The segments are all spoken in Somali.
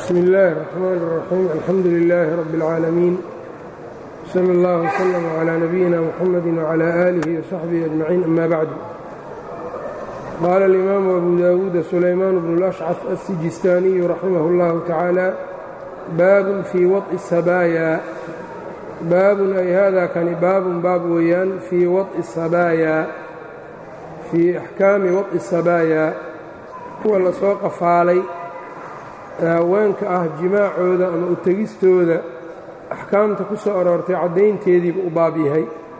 bsmi اllahi الرحmn الرaxيim alxamdu لilaahi rab اlcaalamiin slى اllah وslm عlى nabiyina mxamadi وعlى آlihi وصaxbihi أجmaciin ama bacdu qaala اlimaamu abu dawuuda sulaymaan bnu اlأshcaf aلsijistaaniyu raximah اllahu tacaala baabun fii waط'i sabaaya baabun ay hada kani baabun baab weeyaan fii waط'i sabaaya fii axkaami waط'i sabaaya kuwa la soo qafaalay haweenka ah jimaacooda ama u tegistooda axkaamta ku soo aroortay caddaynteediiba u baab yahay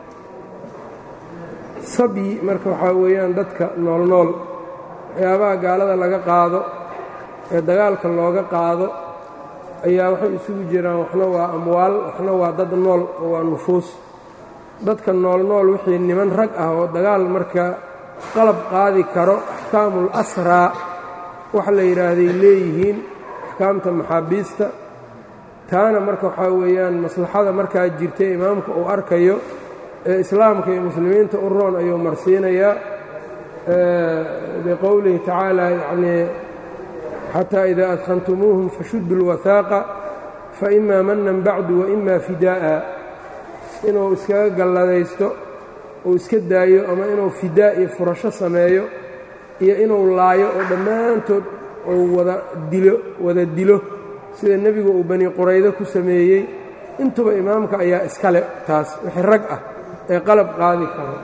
sabyi marka waxaa weeyaan dadka noolnool waxyaabaha gaalada laga qaado ee dagaalka looga qaado ayaa waxay isugu jiraan waxna waa amwaal waxna waa dad nool oo waa nufuus dadka noolnool wixii niman rag ah oo dagaal marka qalab qaadi karo axkaamul asraa wax la yidhaahday leeyihiin axkaamta maxaabiista taana marka waxaa weeyaan maslaxada markaa jirta imaamka uu arkayo ee islaamka iyo muslimiinta u roon ayuu marsiinayaa biqowlihi tacaala yacnii xataa idaa adkhantumuuhum fashuddu اlwahaaqa faima manan bacdu waima fidaa'a inuu iskaga galladaysto uu iska daayo ama inuu fidaa iyo furasho sameeyo iyo inuu laayo oo dhammaantood uu wada dilo wada dilo sida nebigu uu bani quraydo ku sameeyey intuba imaamka ayaa iskale taas wixii rag ah ee qalab qaadi karo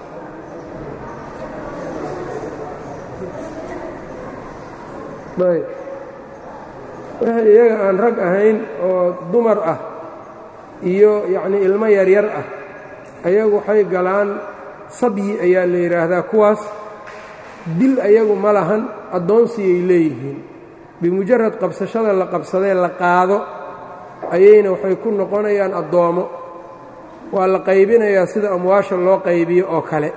ayb wixii iyaga aan rag ahayn oo dumar ah iyo yacnii ilmo yaryar ah ayagu waxay galaan sabyi ayaa la yidhaahdaa kuwaas dil ayagu ma lahan addoonsiyay leeyihiin bimujarad qabsashada la qabsadee la qaado ayayna waxay ku noqonayaan addoomo waa la qaybinayaa sida amwaasha loo qaybiyo oo kale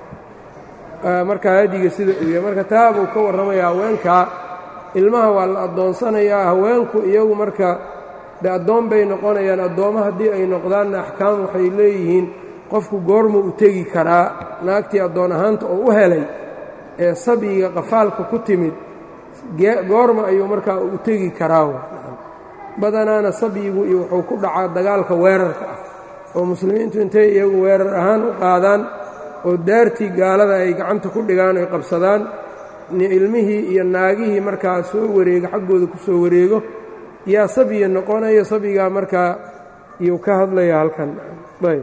markaa hadiga sida uu yahay marka taa buu ka warramayaa haweenkaa ilmaha waa la addoonsanayaa haweenku iyagu marka de addoon bay noqonayaan addoommo haddii ay noqdaanna axkaam waxay leeyihiin qofku goormuu u tegi karaa naagtii addoon ahaanta oo u helay ee sabyiga qafaalka ku timid goorma ayuu markaa u tegi karaa badanaana sabyigu iyo wuxuu ku dhacaa dagaalka weerarka ah oo muslimiintu intay iyagu weerar ahaan u qaadaan oo daartii gaalada ay gacanta ku dhigaan ay qabsadaan ilmihii iyo naagihii markaa soo wareego xaggooda ku soo wareego yaa sabyi noqonayo sabyigaa markaa iyuu ka hadlaya halkan ayb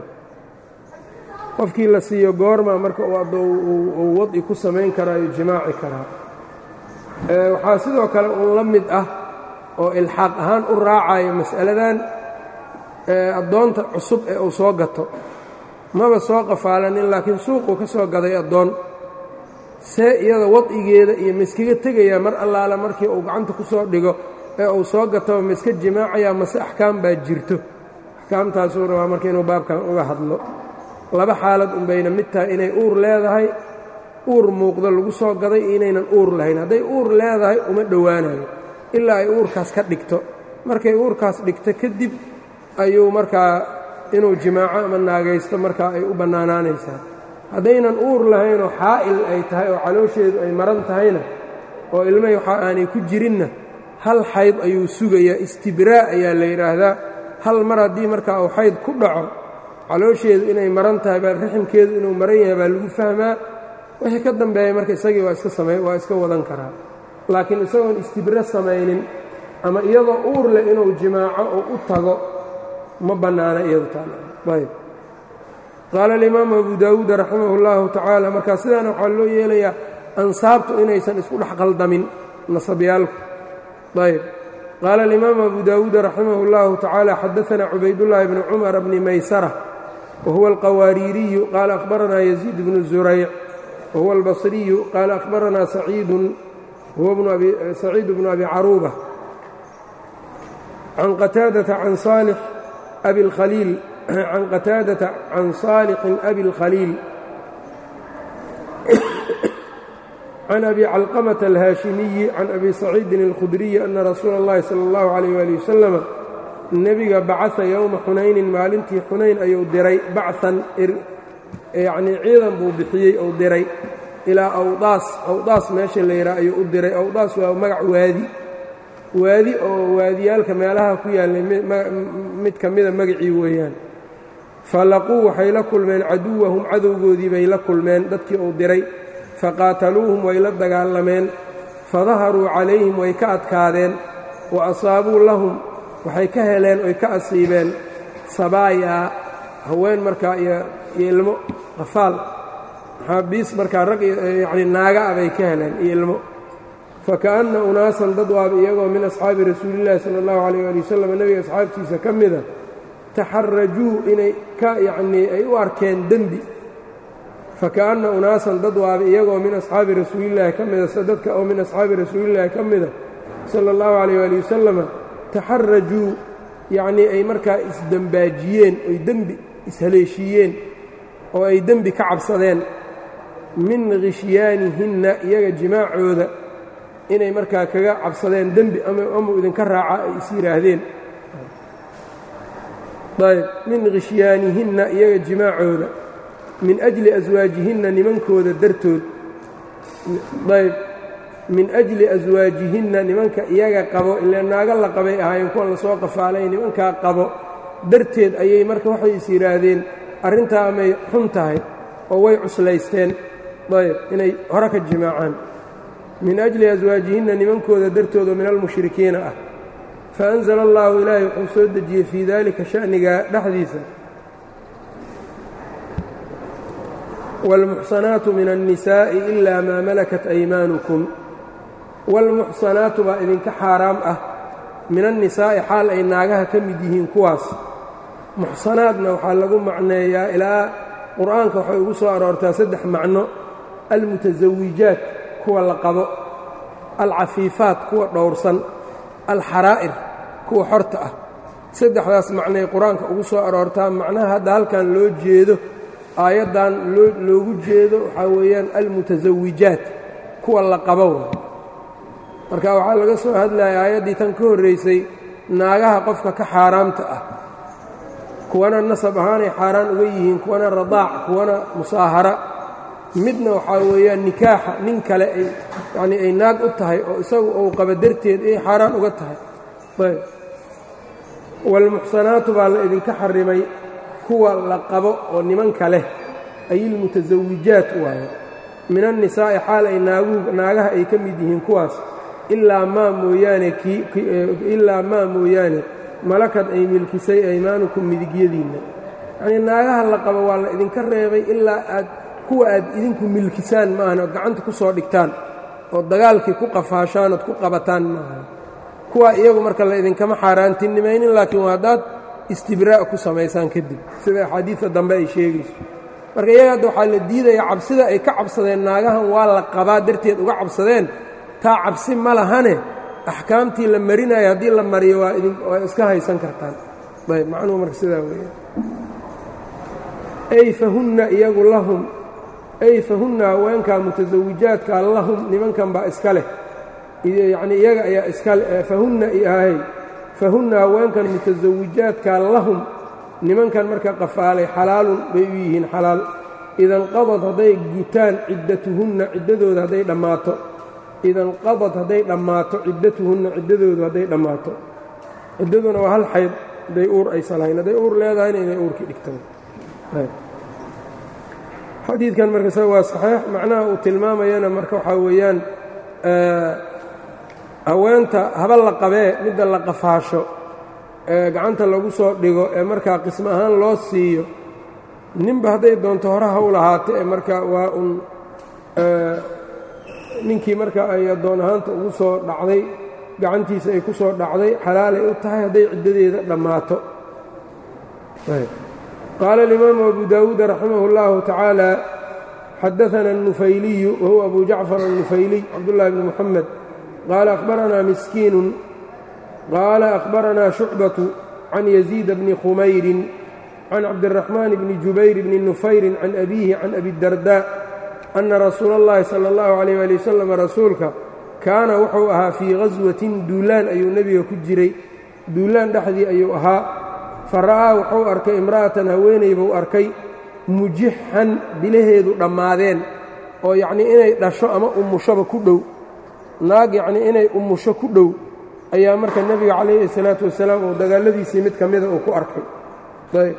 qofkii la siiyo goorma marka uu wadci ku samayn karaa iyo jimaaci karaa waxaa sidoo kale uun la mid ah oo ilxaaq ahaan u raacayo mas'aladan addoonta cusub ee uu soo gato maba soo qafaalanin laakiin suuquu ka soo gaday addoon see iyada wadcigeeda iyo maiskaga tegayaa mar allaala markii uu gacanta ku soo dhigo ee uu soo gataba ma iska jimaacayaa mase axkaam baa jirto axkaamtaasuu rabaa marka inuu baabkan uga hadlo laba xaalad unbayna mid tahay inay uur leedahay uur muuqdo lagu soo gaday iyo inaynan uur lahayn hadday uur leedahay uma dhowaanayo ilaa ay uurkaas ka dhigto markay uurkaas dhigto kadib ayuu markaa inuu jimaaco ama naagaysto markaa ay u bannaanaanaysaa haddaynan uur lahaynoo xaa'il ay tahay oo caloosheedu ay maran tahayna oo ilmahi waxa aanay ku jirinna hal xayd ayuu sugayaa istibraa' ayaa la yidhaahdaa hal mar haddii markaa uu xayd ku dhaco caloosheedu inay maran tahay baa raximkeedu inuu maran yahay baa lagu fahmaa wixii ka dambeeya marka isagii waa iska samay waa iska wadan karaa laakiin isagoon istibro samaynin ama iyadoo uur leh inuu jimaaco oo u tago ma bannaana iyadu taayb qaala alimaamu abu daawuud raximah اllahu tacaala markaa sidaana waxaa loo yeelayaa ansaabtu inaysan isku dhex qaldamin nasabyaalku ayb qaala alimaamu abu daawuud raximah اllahu tacaala xadaana cubaydullaahi bni cumar bni maysara wahuwa alqawaariiriyu qaala akhbaranaa yaziid bnu zurayc wahuwa albasriyu qaala akhbaranaa saciidun huwa saciid bnu abi caruuba can qataadata can saalix abi اlkhaliil can qataadata can saalixin abi اlkhaliil can abi calqamata alhaashimiyi can abi saciidin اlkhudriyi ana rasuula اllahi salى اllahu عalayh ali wasalama nebiga bacaa yowma xunaynin maalintii xunayn ayuu diray bacan yacnii ciidan buu bixiyey ou diray ilaa awdaas awdaas meesha la yidhaha ayuu u diray awdaas waa magac waadi waadi oo waadiyaalka meelaha ku yaallay mid ka mida magacii weeyaan falaquu waxay la kulmeen caduwahum cadowgoodii bay la kulmeen dadkii uu diray faqaataluuhum way la dagaalameen fadaharuu calayhim way ka adkaadeen wa asaabuu lahum waxay ka heleen oy ka asiibeen sabaayaa haween markaa iyo ilmo qafaal maxaabiis markaa rag yacni naaga ah bay ka heleen iyo ilmo faka'anna unaasan dad waaba iyagoo min asxaabi rasuulillahi sala allahu calayh ali wasalam nebiga asxaabtiisa ka mida taxarajuu inay ka yacnii ay u arkeen dembi faka'anna unaasan dad waaba iyagoo min asxaabi rasuulillaahi ka mida dadka oo min asxaabi rasuulillaahi ka mida sala allahu calayh ali wasalama taxarajuu yacnii ay markaa isdembaajiyeen oy dembi ishaleeshiiyeen oo ay dembi ka cabsadeen min khishyaanihinna iyaga jimaacooda inay markaa kaga cabsadeen dembi amau idinka raaca ay is yidhaahdeen ayb min khishyaanihinna iyaga jimaacooda min ajli aswaajihinna nimankooda dartood ayb min ajli aswaajihinna nimanka iyaga qabo ile naaga la qabay ahaayeen kuwan lasoo qafaalay nimankaa qabo darteed ayay marka waxay is yidhaahdeen arrintaa amay xun tahay oo way cuslaysteen ayb inay hore ka jimaacaan min ajli aswaajihinna nimankooda dartooda min almushrikiina ah faأnzla allahu ilaahay wuxuu soo dejiyey fii dalika sha'niga dhexdiisa wاlmuxsanaatu min الnisaaءi إila maa malakat أymaanukum wاlmuxsanaatu baa idinka xaaraam ah min الnisaa'i xaal ay naagaha ka mid yihiin kuwaas muxsanaadna waxaa lagu macneeyaa ilaa qur'aanka waxay ugu soo aroortaa saddex macno almutasawijaat kuwa la qabo alcafiifaat kuwa dhowrsan alxaraa'ir kuwa xorta ah saddexdaas macnay qur-aanka ugu soo aroortaa macnaha hadda halkan loo jeedo aayaddan loogu jeedo waxaa weeyaan almutasawijaat kuwa la qabo marka waxaa laga soo hadlaya aayaddii tan ka horraysay naagaha qofka ka xaaraamta ah kuwana nasab ahaanay xaaraan uga yihiin kuwana radaac kuwana musaahara midna waxaa weeyaan nikaaxa nin kale ay yacnii ay naag u tahay oo isagu uu qaba darteed ay xaaraan uga tahay ayb waalmuxsanaatu baa la idinka xarimay kuwa la qabo oo nimanka leh ay ilmutasawijaat waaye min annisaa'i xaal ay naagu naagaha ay ka mid yihiin kuwaas ilaa maa mooyaane ilaa maa mooyaane malakad ay milkisay aymaanukum midigyadiinna yacnii naagaha la qabo waa la idinka reebay ilaa aad kuwa aad idinku milkisaan maahan ood gacanta ku soo dhigtaan oo dagaalkii ku qafaashaan ood ku qabataan maahan kuwa iyagu marka la idinkama xaaraantinimaynin laakiin waa haddaad istibraa' ku samaysaan kadib sida axaadiidta dambe ay sheegayso marka iyaga hadda waxaa la diidaya cabsida ay ka cabsadeen naagahan waa la qabaa darteed uga cabsadeen taa cabsi ma lahane axkaamtii la marinayo haddii la mariyo waa waa iska haysan kartaan ayb macnuhu marka sidaa weeye ay fahunna iyagu lahum ay fahunna haweenkaa mutasawijaadka lahum nimankan baa iska leh yacnii iyaga ayaa iskale fahunna ihay fahunna haweenkan mutasawijaadka lahum nimankan marka qafaalay xalaalun bay u yihiin xalaal idanqadad hadday gutaan ciddatuhunna ciddadooda hadday dhammaato idanqadad hadday dhammaato ciddatuhunna ciddadoodu hadday dhammaato ciddaduna waa hal xayd hadday uur aysan lahayn hadday uur leedahayna inay uurkii dhigtaan xadiidkan marka sa waa saxiix macnaha uu tilmaamayana marka waxaa weeyaan haweenta haba la qabee midda la qafaasho ee gacanta lagu soo dhigo ee markaa qismo ahaan loo siiyo ninba hadday doonto hore haw lahaata ee marka waa un ninkii marka ay addoon ahaanta ugu soo dhacday gacantiisa ay ku soo dhacday xalaalay u tahay hadday ciddadeeda dhammaato qaala alimaamu abu daawuud raximah اllahu tacaala xadaana الnufayliyu wahuwa abu jacfar الnufayliy cabdullahi bni muxamed qaala akhbaranaa miskiinun qaala akhbaranaa shucbatu can yaziida bni khumayrin can cabdiraxmaan bni jubayr bni nufayrin can abiihi can abi dardaa ana rasuula اllahi salى اllahu alayh ali wasalam rasuulka kaana wuxuu ahaa fii ghaswatin duulaan ayuu nebiga ku jiray duulaan dhexdii ayuu ahaa fa ra'aa wuxuu arkay imra'atan haweeney buu arkay mujixan bilaheedu dhammaadeen oo yacnii inay dhasho ama umushoba ku dhow naag yacnii inay umusho ku dhow ayaa marka nebiga calayhi salaatu wasalaam uu dagaalladiisii mid ka mida uu ku arkay ayb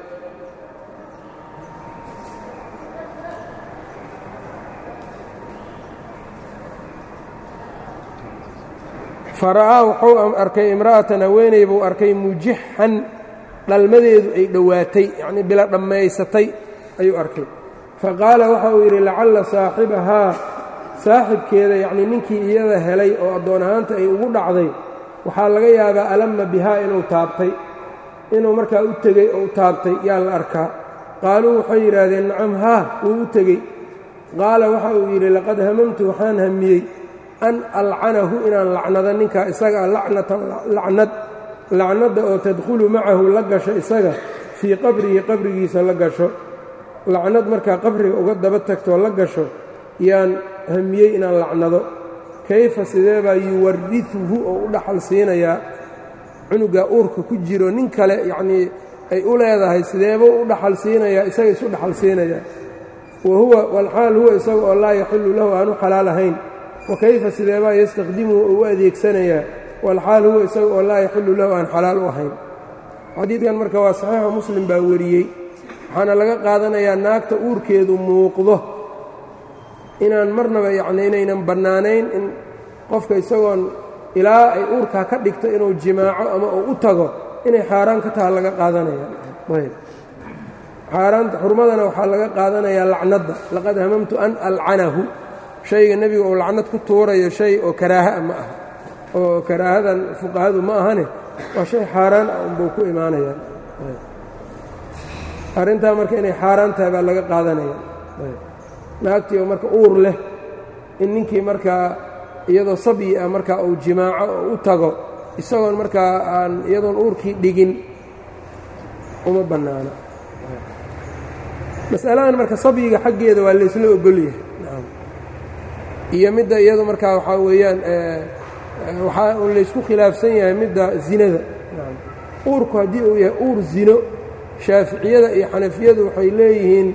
fara'aa wuxuu arkay imra'atan haweeney buu arkay mujixan dhalmadeedu ay dhowaatay yacnii bila dhammaysatay ayuu arkay faqaala waxa uu yidhi lacalla saaxibahaa saaxibkeeda yacnii ninkii iyada helay oo addoon ahaanta ay ugu dhacday waxaa laga yaabaa alamma bihaa inuu taabtay inuu markaa u tegey oo u taabtay yaa la arkaa qaaluu waxay yidhaahdeen nacam haa wuu u tegey qaala waxa uu yidhi laqad hamamtu waxaan hamiyey an alcanahu inaan lacnado ninkaa isaga lacnatan lacnad lacnadda oo tadkhulu macahu la gasho isaga fii qabrihi qabrigiisa la gasho lacnad markaa qabriga uga daba tagtoo la gasho yaan hamiyey inaan lacnado kayfa sidee baa yuwariuhu oo u dhaxal siinayaa cunugaa uurka ku jiro nin kale yacnii ay u leedahay sideebuu u dhaxal siinayaa isaga isu dhaxal siinayaa wa huwa walxaal huwa isaga oo laa yaxillu lahu aanu xalaal ahayn wa kayfa sideebaa yastakdimuhu oo u adeegsanayaa walxaal huwa isaga oo laa yaxillu lahu aan xalaal u ahayn xadiidkan marka waa saxiixa muslim baa wariyey waxaana laga qaadanayaa naagta uurkeedu muuqdo inaan marnaba yacni inaynan bannaanayn in qofka isagoon ilaa ay uurkaa ka dhigto inuu jimaaco ama uu u tago inay xaaraan ka taha laga qaadanaya ayb xaaraanta xurmadana waxaa laga qaadanayaa lacnadda laqad hamamtu an alcanahu shayga nebiga uu lacnad ku tuurayo shay oo karaahaa ma aha oo karaahadan fuqahadu ma ahane waa shay xaaraan ah unbuu ku imaanayaa arrintaa marka inay xaaraan tahay baa laga qaadanaya naagtii oo marka uur leh in ninkii markaa iyadoo sabyi ah markaa uu jimaaco oo u tago isagoon markaa aan iyadoon uurkii dhigin uma bannaano masaladan marka sabyiga xaggeeda waa laysla ogolyahay iyo midda iyadu markaa waxaa weeyaan waxaa un laysku khilaafsan yahay midda zinada uurku haddii uu yahay uur zino shaaficiyada iyo xanafiyadu waxay leeyihiin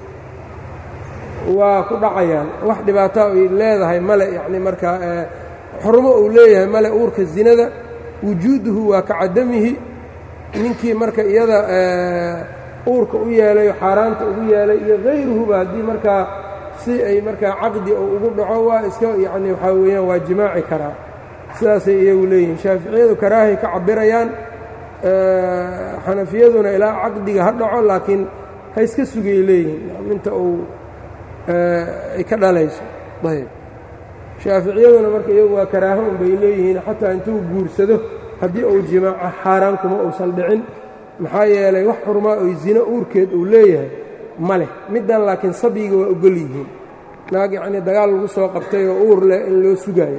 waa ku dhacayaan wax dhibaataa ay leedahay male yacni markaa xurmo uu leeyahay male uurka zinada wujuuduhu waa ka cadamihi ninkii marka iyada uurka u yeelayo xaaraanta ugu yeelay iyo hayruhuba haddii markaa si ay markaa caqdi oo ugu dhaco waa iska yacni waxaa weeyaan waa jimaaci karaa sidaasay iyagu leeyihiin shaaficiyadu karaahay ka cabirayaan xanafiyaduna ilaa caqdiga ha dhaco laakiin ha iska sugay leeyihiin inta uu ay ka dhalayso ayb shaaficiyaduna marka iyagu waa karaaho un bay leeyihiin xataa intuu guursado haddii uu jimaaco xaaraan kuma uusan dhicin maxaa yeelay wax xurmaa oy zino uurkeed uu leeyahay ma leh middan laakiin sabyiga waa ogol yihiin naag yacnii dagaal lagu soo qabtay oo uur leh in loo sugaayo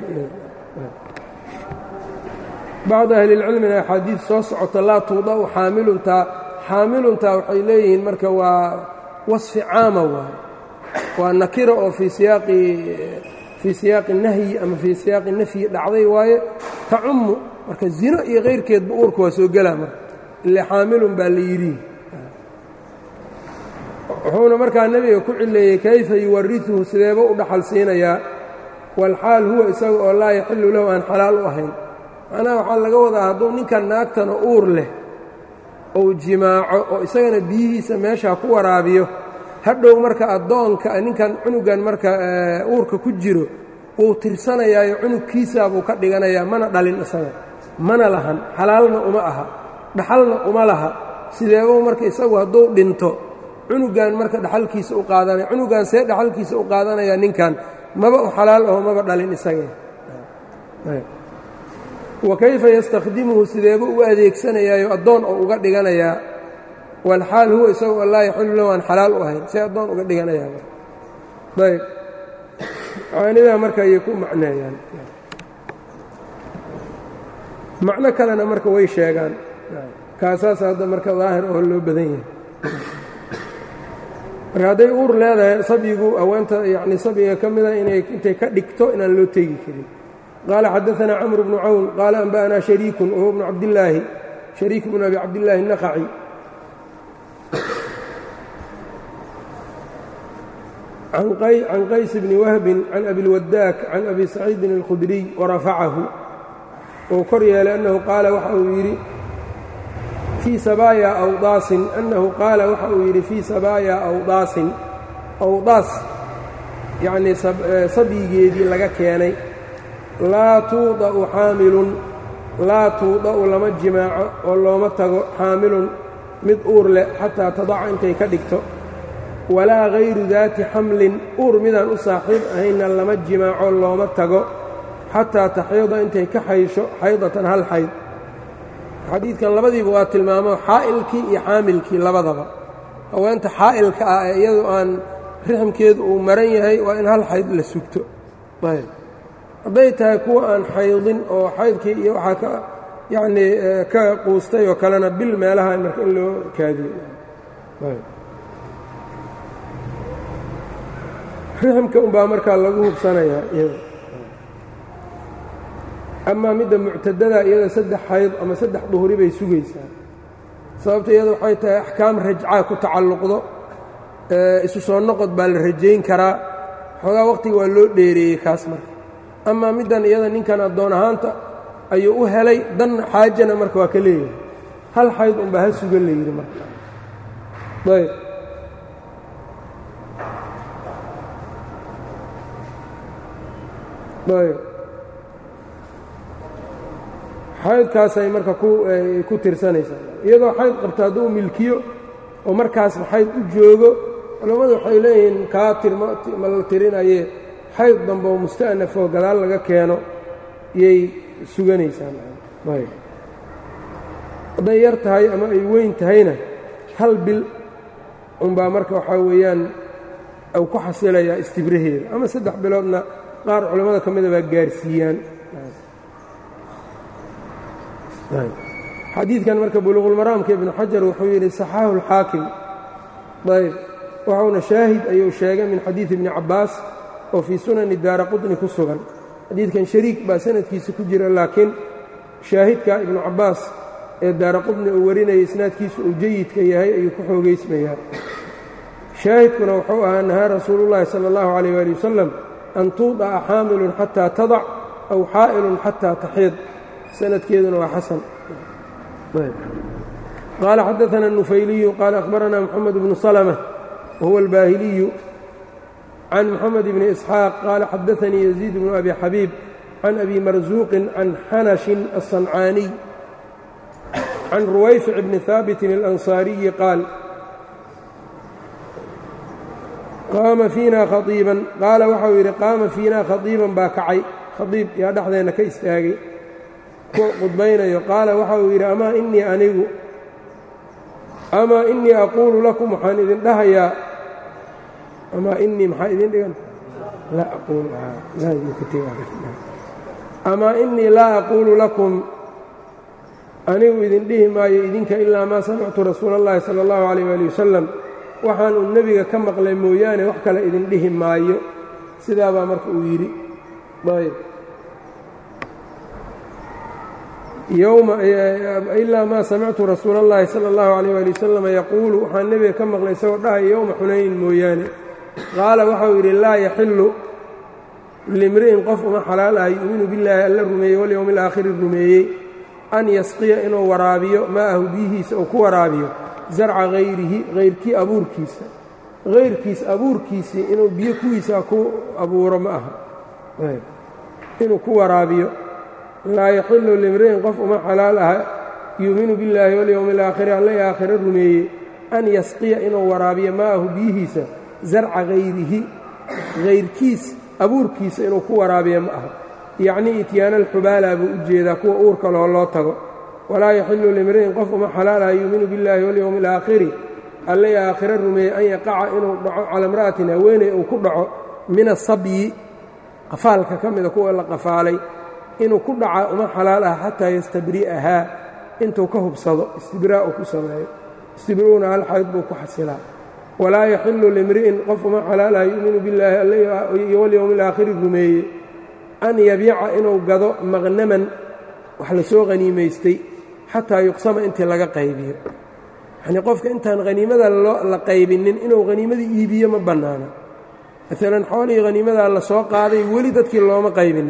bacdu ahlilcilmina axaadiid soo socota laa tuuda'u xaamiluntaa xaamiluntaa waxay leeyihiin marka waa wasfi caama waaye waa nakira oo fii siyaaqi fii siyaaqi nahyi ama fii siyaaqi nafyi dhacday waaye tacummu marka zino iyo kayrkeedba uurka waa soo gelaa marka ile xaamilun baa la yidhi wuxuuna markaa nebiga ku cileeyey kayfa yuwariuhu sideeba u dhaxal siinayaa walxaal huwa isaga oo laa yaxillu lahu aan xalaal u ahayn macnaha waxaa laga wadaa hadduu ninkan naagtana uur leh ou jimaaco oo isagana biyihiisa meeshaa ku waraabiyo hadhow marka addoonka ninkan cunugan marka uurka ku jiro wuu tirsanayaayo cunugkiisaa buu ka dhiganayaa mana dhalin isaga mana lahan xalaalna uma aha dhaxalna uma laha sideebuu marka isagu hadduu dhinto cunugan marka dhaxalkiisa u qaadanaya cunugan see dhaxalkiisa u qaadanayaa ninkan maba u xalaal aho maba dhalin isagee wa kayfa yastakhdimuhu sideebuu u adeegsanayaayo addoon oo uga dhiganayaa walxaal huwa isagoo laa yaxillu lahu aan xalaal u ahayn see addoon uga dhiganayaa ayb caanidaa marka ayay ku macneeyaan macno kalena marka way sheegaan kaasaas hadda marka daahir oo loo badan yahay marka hadday uur leedahay sabyigu haweenta yani sabyiga ka mida inay intay ka dhigto inaan loo tegi karin qaala xadaanaa camr bnu cawn qaala anba'anaa shariikun wahuwa bnu cabdillaahi shariik bnu abi cabdillaahi الnaqaci can qays bni wahbin can abi اlwadaak can abi saciidin اlkhudriy warafacahu uu kor yeelay annahu qaala waxa uu yidhi fii sabaaya awdaasin annahu qaala waxa uu yidhi fii sabaaya awdaasin awdaas yacnii sabyigeedii laga keenay laa tuuda'u xaamilun laa tuuda'u lama jimaaco oo looma tago xaamilun mid uur leh xataa tadaca intay ka dhigto walaa hayru daati xamlin uur midaan u saaxiib ahaynna lama jimaaco looma tago xataa taxyada intay ka xaysho xaydatan hal xayd xadiidkan labadiiba waa tilmaamo xaa'ilkii iyo xaamilkii labadaba haweenta xaa'ilka ah ee iyadu aan rixmkeedu uu maran yahay waa in hal xayd la sugto ayb hadday tahay kuwa aan xaydin oo xaydkii iyo waxaa ka yacnii ka quustay oo kalena bil meelaha marka in loo kaadiyo rixmka unbaa markaa lagu hubsanayaa iyada amaa midda muctadada iyada saddex xayd ama saddex duhuri bay sugaysaa sababta iyada waxay tahay axkaam rajcaa ku tacalluqdo isu soo noqod baa la rajayn karaa xoogaa waqtiga waa loo dheereeyey kaas marka amaa middan iyada ninkan addoon ahaanta ayuu u helay dan xaajana marka waa ka leeyahay hal xayd unbaa ha sugan la yidhi marka ayb ayb xaydkaasay marka ku tirsanaysaa iyadoo xayd qabto hadduu milkiyo oo markaasba xayd u joogo culammadu waxay leeyihiin kaa tirma la tirinaye xayd dambe oo musta'nafoo gadaal laga keeno iyay suganaysaa ayb hadday yar tahay ama ay weyn tahayna hal bil unbaa marka waxaa weeyaan u ku xasilayaa istibraheeda ama saddex biloodna qaar culammada ka mida baa gaarsiiyaan xadiidkan marka buluuqulmaraamka ibnu xajar wuxuu yidhi saxaahu اlxaakim ayb waxauna shaahid ayuu sheegay min xadiidi ibni cabbaas oo fii sunani daara qutni ku sugan xadiidkan shariik baa sanadkiisa ku jira laakiin shaahidka ibnu cabbaas ee daara qutni uu warinaya isnaadkiisu uu jayidka yahay ayuu ku xoogaysmayaa shaahidkuna wuxuu ahaa nahaa rasuulu llaahi sala اllahu calayh ali wasalam an tuuda'a xaamilun xataa tadac aw xaa'ilun xataa taxiid sanadkeeduna waa xasan qaala xadaثna النufayliyu qaala akhbarana mxamed bnu slmة wahuwa اlbaahiliyu can mxamed bni isxaaq qaala xadaثanii yaziid bnu abi xabiib can abi marsuuqin can xanashin الصancaaniy can ruwayfic bni haabitin اlanصaariyi qaal qaama fiina khaiiban qaala waxau yidhi qaama fiina khaiiban baa kacay khaiib yaa dhexdeenna ka istaagay qudbaynayo qaala waxa uu yidhi amaa innii anigu amaa innii aquulu lakum waxaan idin dhahayaa amaa innii maxaa idin dhigan amaa innii laa aquulu lakum anigu idin dhihi maayo idinka ilaa maa samictu rasuula اllahi sala اllahu calayh ali wasalam waxaan uu nebiga ka maqlay mooyaane wax kale idin dhihi maayo sidaabaa marka uu yidhi ayb yowma ilaa maa samictu rasuula اllahi sala اllahu calayh ali wasalam yaquulu waxaan nebiga ka maqlay isagoo dhahaya yowma xunaynin mooyaane qaala waxau yidhi laa yaxilu limri'in qof uma xalaal ah yu'minu billaahi alla rumeeyey walyowmi alaakhiri rumeeyey an yasqiya inuu waraabiyo maa'ahu biyihiisa uu ku waraabiyo zarca hayrihi hayrkii abuurkiisa hayrkiis abuurkiisii inuu biyo kuwiisaa ku abuuro ma aha inuu ku waraabiyo laa yaxilu limri'in qof uma xalaal aha yuuminu billaahi walyowmi alaakhiri alla i aakhiro rumeeyey an yasqiya inuu waraabiyo maa'ahu biyihiisa zarca hayrihi hayrkiis abuurkiisa inuu ku waraabiyo ma aha yacnii ityaana alxubaala buu u jeedaa kuwa uurka loo loo tago walaa yaxilu limri'in qof uma xalaal aha yuuminu billaahi walyowmi alaakhiri alla i aakhiro rumeeyey an yaqaca inuu dhaco cala imra'atin haweeney uu ku dhaco min asabyi qafaalka ka mida kuwa la qafaalay inuu ku dhaca uma xalaal ah xataa yastabri'ahaa intuu ka hubsado istibraa' uu ku sameeyo istibri'una hal xayd buu ku xasilaa walaa yaxilu limri'in qof uma xalaal ah yu'minu billaahi iyo walyowmi alaakhiri rumeeye an yabiica inuu gado maqnaman wax la soo haniimaystay xataa yuqsama intii laga qaybiyo yacnii qofka intaan haniimada la qaybinin inuu haniimadii iibiyo ma bannaana maalan xoolihii haniimadaa la soo qaaday weli dadkii looma qaybinin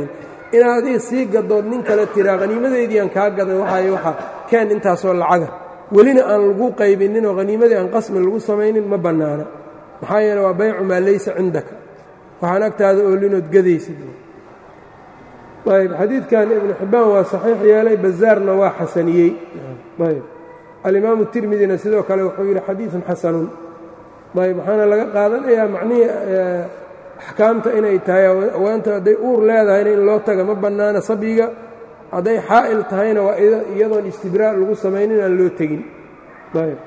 inaad adiga sii gadood nin kale tiraa haniimadeediiaan kaa gaday waxay waxa keen intaasoo lacaga welina aan lagu qaybinninoo haniimadii aan qasmi lagu samaynin ma bannaana maxaa yeele waa baycu maa laysa cindaka waxaan agtaada oolinood gadaysid ayb xadiidkan ibnu xibbaan waa saxiix yeelay bazaarna waa xasaniyey ayb alimaamu tirmidina sidoo kale wuxuu yidhi xadiidun xasanun ayb waxaana laga qaadanayaa macnihii axkaamta inay tahay awaanta hadday uur leedahayna in loo taga ma bannaana sabyiga hadday xaa'il tahayna waa iyadoon istibraa' lagu samaynin aan loo tegin ayb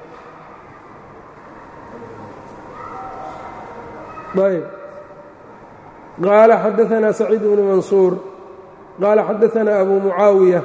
ayb qaala xadaanaa saciid bnu mansuur qaala xadaanaa abu mucaawiya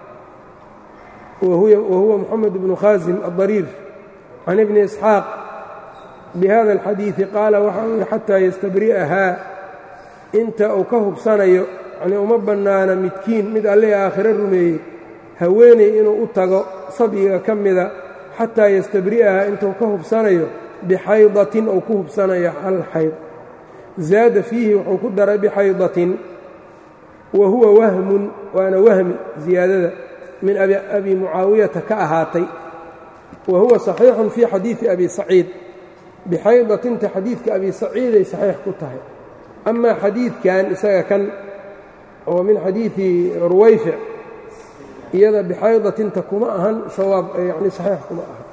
wahuwa moxamed bnu khaasim adariir can ibni isxaaq bihada alxadiidi qaala waxa uu yidhi xataa yastabri'ahaa inta uu ka hubsanayo yanii uma bannaana midkiin mid alleh aakhiro rumeeyey haweeney inuu u tago sabyiga ka mida xataa yastabri'ahaa intuu ka hubsanayo bixaydatin ou ku hubsanayo hal xayd zaada fiihi wuxuu ku daray bixaydatin wa huwa wahmun waana wahmi ziyaadada min abi mucaawiyata ka ahaatay wa huwa saxiixun fii xadiidi abi saciid bixaydatinta xadiidka abi saciiday saxiix ku tahay amaa xadiidkan isaga kan oo min xadiidi ruwayfic iyada bixaydatinta kuma ahan sawaab yani saxiix kuma aha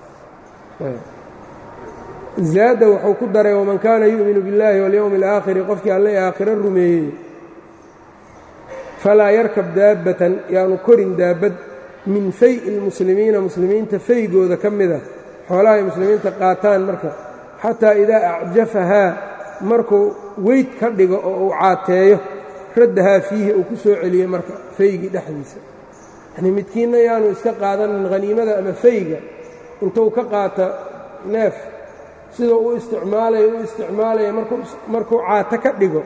zaada wuxuu ku daray waman kaana yu'minu biاllahi walyowmi اlaakhiri qofkii alle aakhiro rumeeyey falaa yarkab daabbatan yaanu korin daabbad min fay'i اlmuslimiina muslimiinta faygooda ka mida xoolaha ay muslimiinta qaataan marka xataa idaa acjafahaa markuu weyd ka dhigo oo uu caateeyo raddahaa fiihi uu ku soo celiyo marka faygii dhexdiisa yanii midkiinna yaanu iska qaadanin haniimada ama fayga intuu ka qaata neef siduu u isticmaalaya u isticmaalaya markuu caato ka dhigo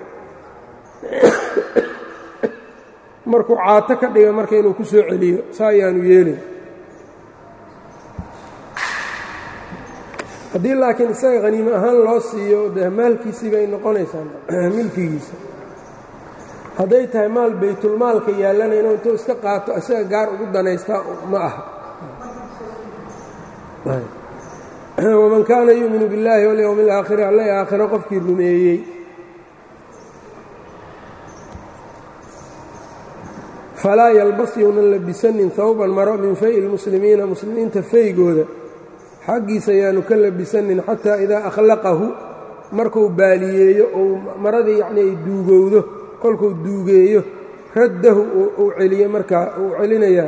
markuu caato ka dhigo marka inuu ku soo celiyo saa ayaanu yeelin haddii laakiin isaga haniimo ahaan loo siiyo dee maalkiisii bay noqonaysaa milkigiisa hadday tahay maal baytulmaalka yaallana inuu intuu iska qaato isaga gaar ugu danaystaa ma aha waman kaana yuuminu biاllaahi walyowmi اlaakhiri alla aakhiro qofkii rumeeyey falaa yalbas younan labisanin hawban maro min fay'i اlmuslimiina muslimiinta faygooda xaggiisa ayaanu ka labisanin xataa idaa akhlaqahu markuu baaliyeeyo ou maradii yacni ay duugowdo kolkuu duugeeyo raddahu uu celiyo markaa uu celinayaa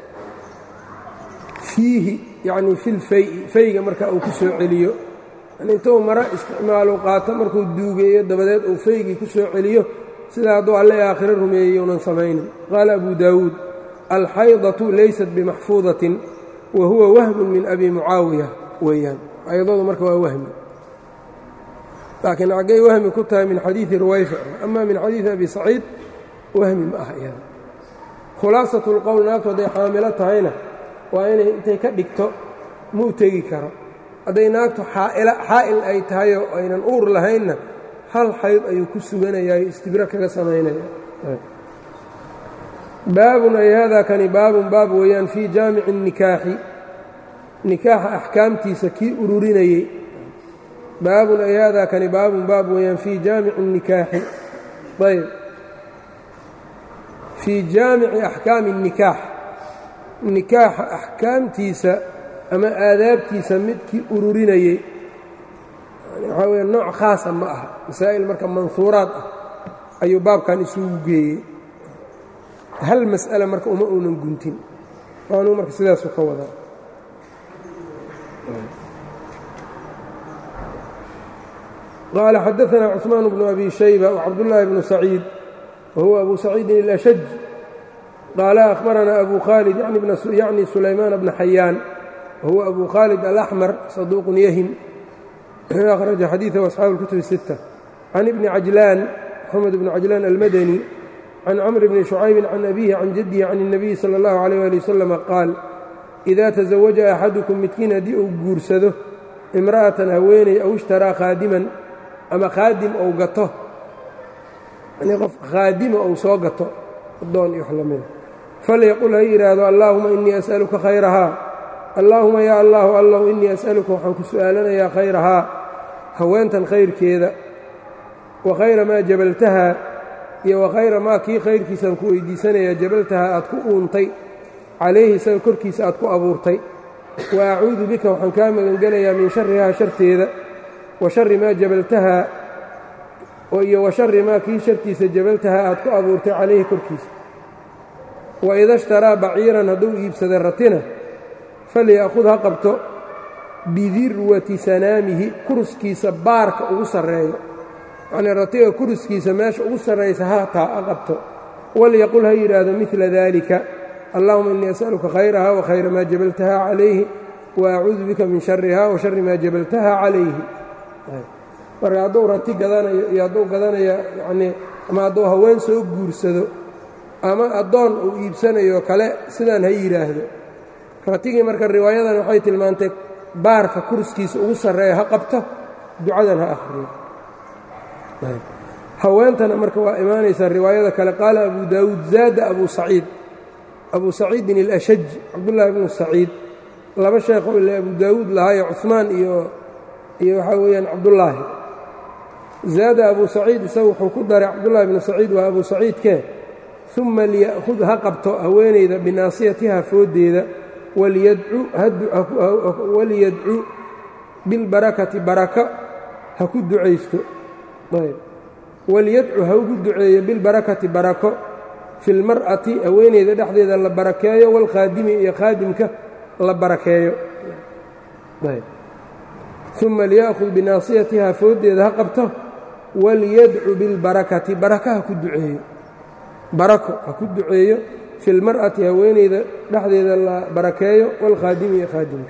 fiihi yacni fi lfay'i fayga markaa uu ku soo celiyo yani intuu maro isticmaalu qaato markuu duugeeyo dabadeed uu faygii ku soo celiyo sida hadduu alle aakhiro rumeeyey uunan samaynin qaala abu daawuud alxaydatu laysat bimaxfuudatin wa huwa wahmun min abi mucaawiya weeyaan xaydadu marka waa wahmi laakiin xaggay wahmi ku tahay min xadiidi ruwayfa ama min xadiidi abi saciid wahmi ma aha iyada khulaasatu lqowl naagtu hadday xaamilo tahayna waa inay intay ka dhigto muu tegi karo hadday naagtu xaa'il ay tahayoo aynan uur lahaynna hal xayd ayuu ku suganayaayo istibro kaga samaynaya baabun ay haadaa kani baabun baab weeyaan fii jaamici الnikaaxi nikaaxa axkaamtiisa kii ururinayey baabun ay haadaa kani baabun baab weeyaan fii jaamici الnikaaxi ayb fii jaamici axkaami الnikaax nikaaxa axkaamtiisa ama aadaabtiisa midkii ururinayey waxaa weya nooc khaasa ma aha masaa'il marka manhuuraad ah ayuu baabkan isugu geeyey hal mas'ala marka uma uunan guntin waanuu marka sidaasu ka wadaa qaala xadaثna cثmaan bnu abi shayba wcabdullaahi bnu saciid wahuwa abu saciidin اlashaj qaala akhbaranaa abu khaalid yacni sulaymaan bna xayaan wahuwa abu khaalid alaxmar saduuqun yahim akhraja xadiiثahu asxaabu اlkutub الsitta can ibni cajlaan moxamed bni cajlaan almadani can cmr bni شhucaybi can abihi can jadihi can الnabiyi salى اllahu عalيyه ali wasalam qaal إida taزawaja axadukum midkiin haddii uu guursado imra'atan haweeney aw ishtaraa khaadiman ama khaadim ou gato yani qof khaadima ou soo gato addoon iyo wax lamida falyaqul ha yidhaahdo allaahuma innii as'aluka khayrahaa allaahuma yaa allaahu allahu innii as'aluka waxaan ku su'aalanayaa khayrahaa haweentan khayrkeeda wa khayra maa jabaltahaa iyo wa khayra maa kii khayrkiisaan ku weydiisanayaa jabaltahaa aad ku uuntay calayhi isaga korkiisa aad ku abuurtay wa acuudu bika waxaan kaa magangelayaa min sharihaa sharteeda wa shari maa jabaltahaa iyo wa shari maa kii shartiisa jabaltahaa aad ku abuurtay calayhi korkiisa wa ida ishtaraa baciiran hadduu iibsada ratina falya'khud ha qabto bidirwati sanaamihi kuruskiisa baarka ugu sarreeyo yacnii ratiga kuruskiisa meesha ugu sarraysa hataa ha qabto walyaqul ha yidhaahdo midla daalika allahuma innii as'aluka khayraha wa khayra maa jabaltaha calayhi wa acuudu bika min shariha wa shari maa jabaltaha calayhi marka hadduu rati gadanayo iyo hadduu gadanayo yacnii ama hadduu haween soo guursado ama addoon uu iibsanayo kale sidaan ha yidhaahdo ratigii marka riwaayadan waxay tilmaantay baarka kurskiisa ugu sarreeya ha qabto ducadan ha akhriyo haweentana marka waa imaanaysaa riwaayada kale qaala abu daawuud zaada abu saciid abu saciidin alashaj cabdullaahi bnu saciid laba sheekho ile abu daawuud lahaayo cuثmaan iyo iyo waxaa weeyaan cabdullaahi zaada abu saciid isaga wuxuu ku daray cabdullaahi bnu saciid waa abu saciidkee uma liya'khud ha qabto haweenayda binaasiyatiha fooddeeda waliyadcu bilbarakati baraka ha ku ducaysto waliyadcu ha ugu duceeyo bilbarakati barako fi lmar'ati haweeneyda dhexdeeda la barakeeyo walkhaadimi iyo khaadimka la barakeeyo uma liya'khud binaasiyatiha fooddeeda ha qabto waliyadcu bilbarakati baraka ha ku duceeyo barako ha ku duceeyo fi lmar'ati haweeneyda dhexdeeda la barakeeyo walkhaadimi iyo khaadimka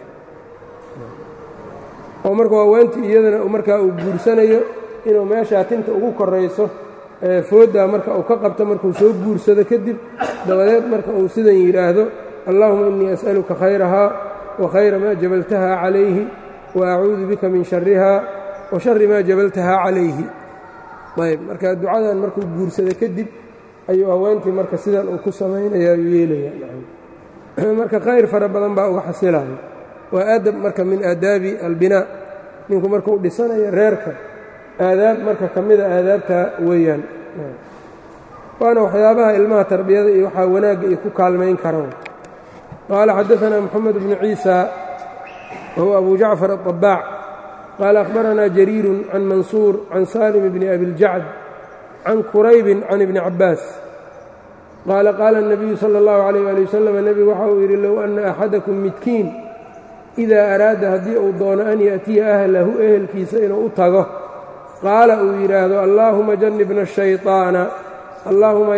oo marka haweentii iyadana markaa uu guursanayo inuu meeshaa tinta ugu korayso fooddaa marka uu ka qabto markuu soo guursado kadib dabadeed marka uu sidan yidhaahdo allahuma innii as'aluka khayrahaa wa khayra maa jabaltahaa calayhi wa acuudu bika min sharihaa wa shari maa jabaltahaa calayhi ayb marka ducadan markuu guursado kadib ayuu haweentii marka sidan uu ku samaynaya ayuu yeelaya marka khayr fara badan baa uga xasilayo waa aadab marka min aadaabi albinaa ninku markuu dhisanayo reerka aadaab marka ka mida aadaabta weeyaan waana waxyaabaha ilmaha tarbiyada iyo waxaa wanaagga iyo ku kaalmayn karaan qaala xadaثna moxamed bnu ciisa wahuwa abu jacfar aلطabaac qaala akhbaranaa jariiru can mansuur can salim bni abiاljacd can quraybin can ibni cabbaas qaala qaala الnabiyu salى اllahu عalيyh ali wasalam nebigu waxa uu yidhi low ana axadakum midkiin idaa araada haddii uu doono an yaأtiya ahlahu ehelkiisa inuu u tago qaala uu yidhaahdo allaahuma jannibna الshayطaana allaahuma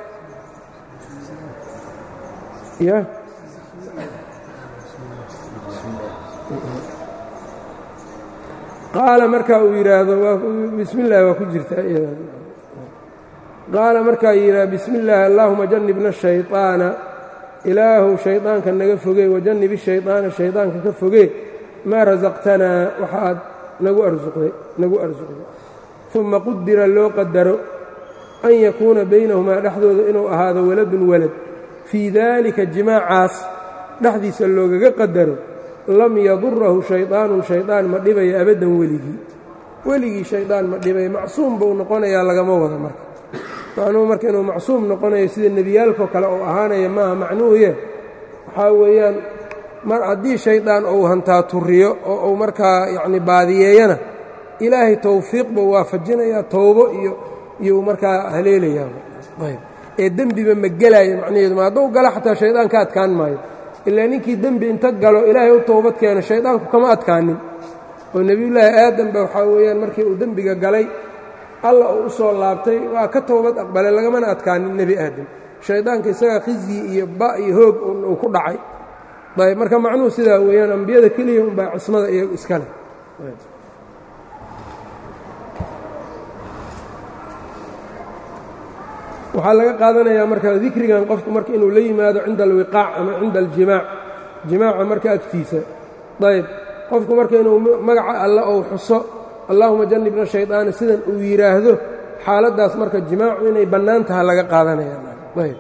ya qaala marka uu yidhaahdo bismi اllahi waa ku jirtaa qaala markaa yidhaha bismi اllaahi allaahuma jannibna الshayطaana ilaahu shayطaanka naga fogee wajannib الshayطaana shayطaanka ka fogee maa rasaqtanaa waxa aad nagu arsuqday nagu arsuqday uma qudira loo qadaro an yakuuna baynahumaa dhexdooda inuu ahaado waladun walad fii daalika jimaacaas dhexdiisa loogaga qadaro lam yadurahu shayطaanun shayطaan ma dhibaya abaddan weligii weligii shayطaan ma dhibaya macsuum buu noqonayaa lagama wada marka macnuhu marka inuu macsuum noqonayo sida nebiyaalkoo kale uu ahaanaya maaha macnuhuye waxaa weeyaan mar haddii shaydaan uu hantaa turiyo oo uu markaa yacni baadiyeeyana ilaahay towfiiq buu waafajinayaa towbo iyo iyuu markaa haleelayaa ayb ee dembiba ma gelaayo macnaheedu ma hadduu galo xataa shaydaan ka adkaan maayo ilaa ninkii dembi inta galo ilaahay u towbad keeno shaydaanku kama adkaanin oo nebiyullaahi aadam ba waxaa weeyaan markii uu dembiga galay alla uu u soo laabtay waa ka towbad aqbalay lagamana adkaanin nebi aadam shaydaanka isagaa khizyi iyo ba iyo hoog uu ku dhacay ayb marka macnuhu sidaa weeyaan ambiyada keliya unbaa cismada iyagu iska leh waxaa laga qaadanayaa marka dikrigan qofku marka inuu la yimaado cinda alwiqaac ama cinda aljimaac jimaaca marka agtiisa ayb qofku marka inuu magaca alle ou xuso allaahuma jannibna shayطaana sidan uu yidhaahdo xaaladdaas marka jimaacu inay bannaan taha laga qaadanaya ayb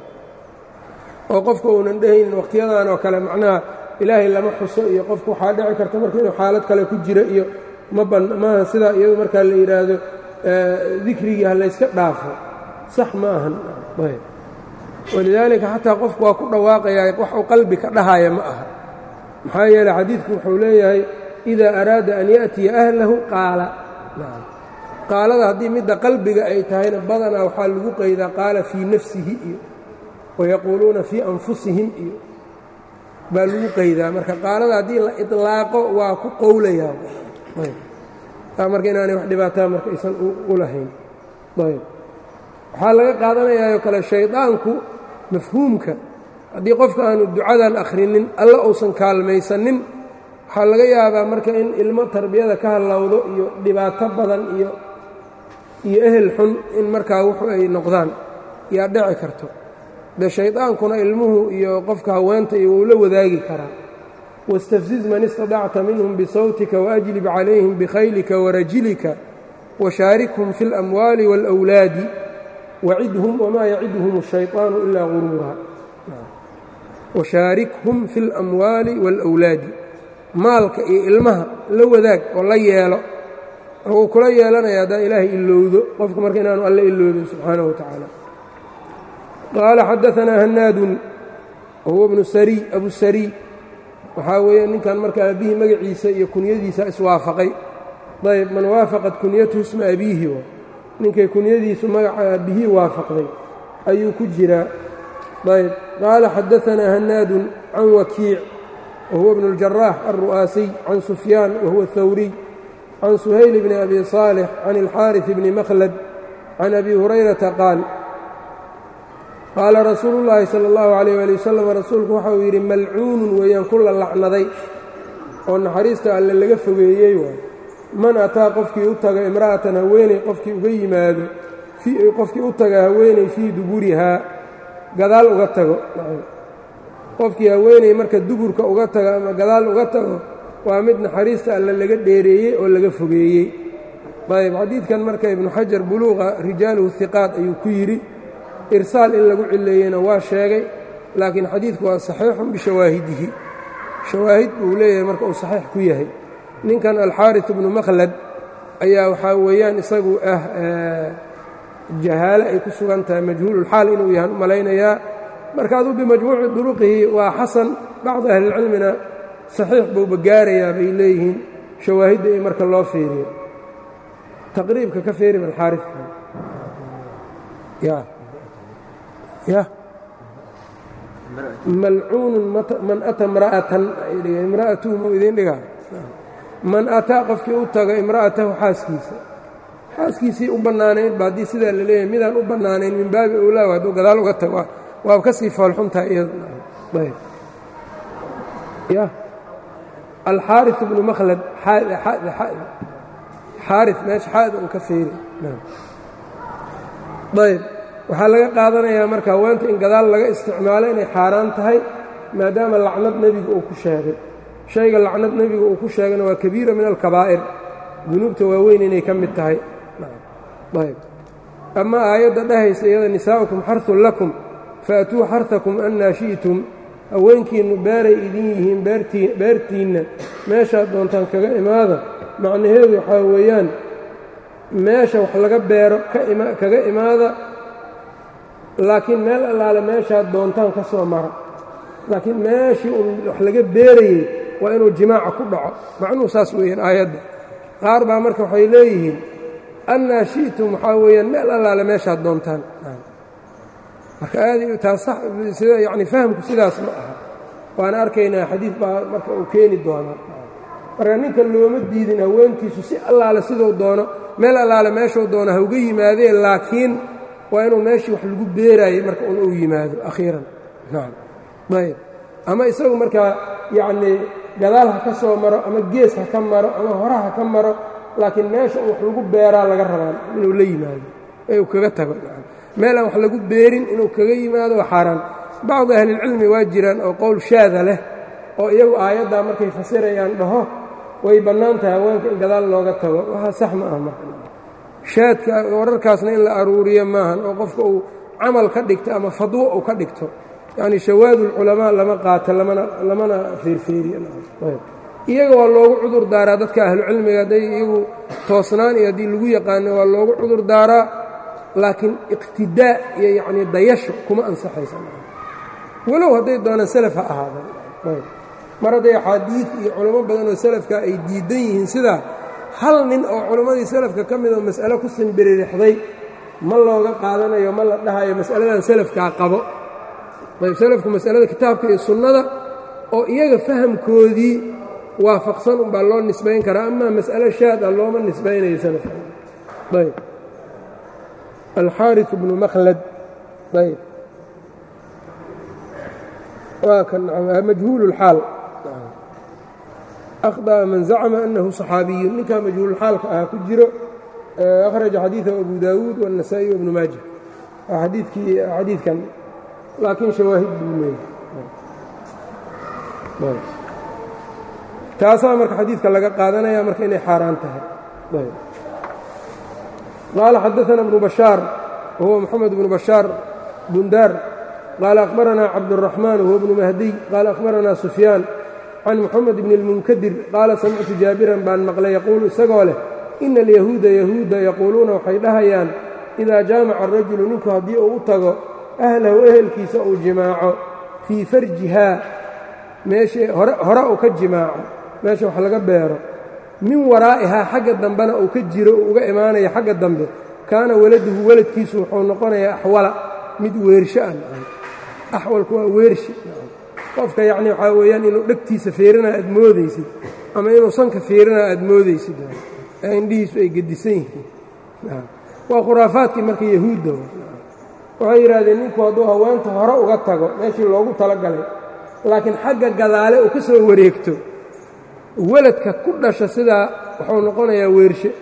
oo qofka uunan dhehaynin wakhtiyadan oo kale macnaha ilaahay lama xuso iyo qofku waxaa dhici karta marka inuu xaalad kale ku jiro iyo ma ban maaha sidaa iyadu markaa la yidhaahdo dikrigii ha layska dhaafo sax ma ahan ayb walidaalika xataa qofku waa ku dhawaaqayaa wax uu qalbi ka dhahaya ma aha maxaa yeeley xadiidku wuxuu leeyahay idaa araada an ya'tiya ahlahu qaala qaalada haddii midda qalbiga ay tahayna badanaa waxaa lagu qaydaa qaala fii nafsihi iyo wayaquuluuna fii anfusihim iyo baa lagu qaydaa marka qaalada haddii la iطlaaqo waa ku qowlayaa marka inaanay wax dhibaataa marka aysan u lahayn ayb waxaa laga qaadanayaa oo kale shaydaanku mafhuumka haddii qofka aanu ducadan akhrinin alla uusan kaalmaysanin waxaa laga yaabaa marka in ilmo tarbiyada ka hallowdo iyo dhibaato badan iyo iyo ehel xun in markaa wuxu ay noqdaan yaa dhici karto de shaydaankuna ilmuhu iyo qofka haweenta iyo wuu la wadaagi karaa wاstafziz man istadacta minhum bisawtika waajlib calayhim bikhaylika warajilika washaarikhum fi اlamwaali wاlأwlaadi wacidhum wmaa yacidhum الshayطaanu ilaa guruura washaarikhum fi اlamwaali wاlأwlaadi maalka iyo ilmaha la wadaag oo la yeelo wuu kula yeelanaya haddaa ilaahay ilowdo qofku marka inaanu alle iloodin subxaanaه wa tacaala qaala xadaanaa hanaadun wahuwa bnu sariy abu sariy waxaa weeye ninkan marka aabihii magaciisa iyo kunyadiisa iswaafaqay ayb man waafaqat kunyatuhu isma abiihi wa ninkay kunyadiisu magaca aabihii waafaqday ayuu ku jiraa ayb qaala xadaanaa hanaadun can wakiic wahuwa bnu اljaraax alru'aasiy can sufyaan wahuwa hawriy can suhayl bni abi saalix can اlxaariث bni makhlad can abi hurayrata qaal qaala rasuulu llaahi sala allahu calayh waali wasalam rasuulku waxa uu yidhi malcuunun weeyaan ku la lacnaday oo naxariista alle laga fogeeyey waay man ataa qofkii u taga imra'atan haweeney qofkii uga yimaado qofkii u taga haweeney fii duburihaa gadaal uga tago qofkii haweeney marka duburka uga tago ama gadaal uga tago waa mid naxariista alle laga dheereeyey oo laga fogeeyey ayb xadiidkan marka ibnu xajar buluuqa rijaaluhu hiqaat ayuu ku yidhi irsaal in lagu cileeyeyna waa sheegay laakiin xadiidku waa saxiixun bishawaahidihi shawaahid buu leeyahay marka uu saxiix ku yahay ninkan alxaariث bnu makhlad ayaa waxaa weeyaan isagu ah jahaale ay ku sugan tahay majhuululxaal inuu yahan u malaynayaa marka aduu bimajmuuci duruqihi waa xasan bacdi ahlilcilmina saxiix buuba gaarayaa bay leeyihiin shawaahidda i marka loo fiiriyo taqriibka ka feeri alxaarikan ya ya malcuunun man ata imra'atan imra'atuhu mau idiin dhigaa man ataa qofkii u taga imra'atahu xaaskiisa xaaskiisii u bannaanayd ba haddii sidaa la leeyahay midaan u bannaanayn min baabi owlaa hadduu gadaal uga tago waaba ka sii foolxuntaha iyadayb ya alxaari bnu makhlad xaari meesha xaada un ka feeri ayb waxaa laga qaadanayaa marka haweenta in gadaal laga isticmaalo inay xaaraan tahay maadaama lacnad nebiga uu ku sheegay shayga lacnad nebiga uu ku sheegayna waa kabiira min alkabaa'ir dunuubta waaweyn inay ka mid tahay ayb ama aayadda dhahaysa iyada nisaa'ukum xarun lakum faatuu xarhakum annaa shi'tum haweenkiinnu beeray idin yihiin beertiinna meeshaad doontaan kaga imaada macnaheedu waxaa weeyaan meesha wax laga beero kaga imaada laakiin meel allaale meeshaad doontaan ka soo mara laakiin meeshii un wax laga beerayey waa inuu jimaaca ku dhaco macnuhu saas weeyaan aayadda qaar baa marka waxay leeyihiin annaa shi'tum waxaa weeyaan meel allaale meeshaad doontaan marka aad taas sida yacni fahamku sidaas ma aha waana arkaynaa xadiid baa marka uu keeni doonaa marka ninka looma diidin haweentiisu si allaale siduu doono meel allaale meeshuu doono hauga yimaadee laakiin waa inuu meeshii wax lagu beeraayey marka un uu yimaado akhiiran nacam ayb ama isagu markaa yacnii gadaal ha ka soo maro ama gees ha ka maro ama hore ha ka maro laakiin meesha un wax lagu beeraa laga rabaa inuu la yimaado ee uu kaga tago meel aan wax lagu beerin inuu kaga yimaado waa xaaraan bacdi ahlilcilmi waa jiraan oo qowl shaada leh oo iyagu aayaddaa markay fasirayaan dhaho way bannaan tahay haweenka in gadaal looga tago waxaa sax ma ah marka shaadka wararkaasna in la aruuriyo maahan oo qofka uu camal ka dhigto ama fadwo uu ka dhigto yacni shawaadulculamaa lama qaato lamana lamana feerfeeriyo iyaga waa loogu cudur daaraa dadka ahlucilmiga hadday iyagu toosnaan iyo haddii lagu yaqaano waa loogu cudur daaraa laakiin iqtidaa iyo yacnii dayasho kuma ansaxaysa walow hadday doonaan salaf ha ahaadaan mar hadday axaadiid iyo culamo badan oo salafka ay diidan yihiin sidaa hal nin oo culammadii salafka ka mid oo mas'alo ku simbiririxday ma looga qaadanayo ma la dhahayo mas'aladan salafkaa qabo ayb salafku mas'alada kitaabka iyo sunnada oo iyaga fahamkoodii waafaqsan unbaa loo nisbayn karaa amaa mas'alo shaad ah looma nisbaynayo salafka ayb alxaari bnu makhlad ayb waa kan majhuul اlxaal akhطأa man zacma anahu صaxaabiyu ninkaa majhuulxaalka ah ku jiro akhraja xadiiثahu abu daawuud والنasaaئي وbnu maaja waa adiikii xadiidkan laakiin shawaahid buu leeyahy taasaa marka xadiidka laga qaadanaya marka inay xaaraan tahay qaala xadaثna bnu bashaar wahuwa moxamed bnu bashaar bundaar qaala akhbaranaa cabdالرaxmaan wahuwa bnu mahdiy qaala akhbaranaa sufyaan can moxamed bn اlmunkadir qaala samictu jaabiran baan maqlay yaquulu isagoo leh ina alyahuuda yahuuda yaquuluuna waxay dhahayaan idaa jaamaca arajulu ninku haddii uu u tago ahlahu ehelkiisa uu jimaaco fii farjihaa meesha hore uu ka jimaaco meesha wax laga beero min waraa'ihaa xagga dambena uu ka jiro uu uga imaanayo xagga dambe kaana waladuhu waladkiisu wuxuu noqonayaa axwala mid weersho ah axwalku waa weershi qofka yacni waxaa weeyaan inuu dhegtiisa fiirinaa aad moodaysid ama inuu sanka fiirinaa aad moodaysid ee indhihiisu ay gedisan yihiin waa khuraafaadkii marka yahuudda waxay yidhaahdeen ninku hadduu haweenta hore uga tago meeshii loogu talagalay laakiin xagga gadaale uu ka soo wareegto weladka ku dhasha sidaa wuxuu noqonayaa weershe